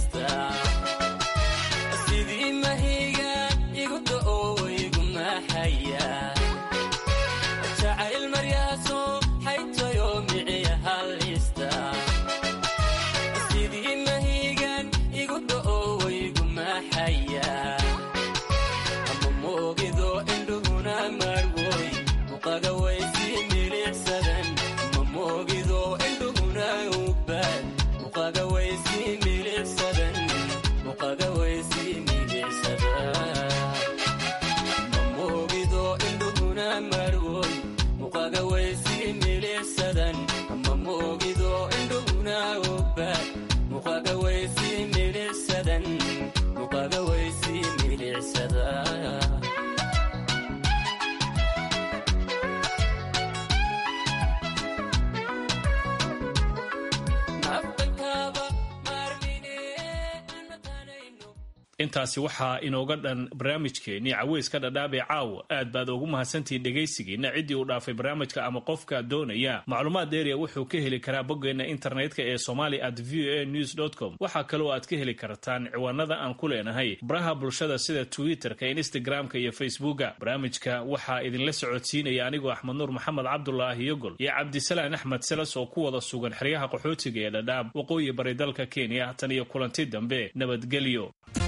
[SPEAKER 22] sidii mahiga igu da'o igu maaxay
[SPEAKER 6] muqaga waysii milicsada
[SPEAKER 15] intaasi waxaa inooga dhan barnaamijkeennii caweyska dhadhaab ee caawa aad baad ugu mahadsantihiin dhegaysigiina ciddii uu dhaafay barnaamijka ama qofka doonaya macluumaad dheeriya wuxuu ka heli karaa boggeenna internetka ee somali at v a news com waxaa kaloo aad ka heli kartaan ciwaanada aan ku leenahay baraha bulshada sida twitterka instagramka iyo facebooka barnaamijka waxaa idinla socodsiinaya anigoo axmed nuur maxamed cabdulaahi yogol iyo cabdisalaan axmed selas oo ku wada sugan xeryaha qaxootiga ee dhadhaab waqooyi bari dalka kenya tan iyo kulanti dambe nabadgelyo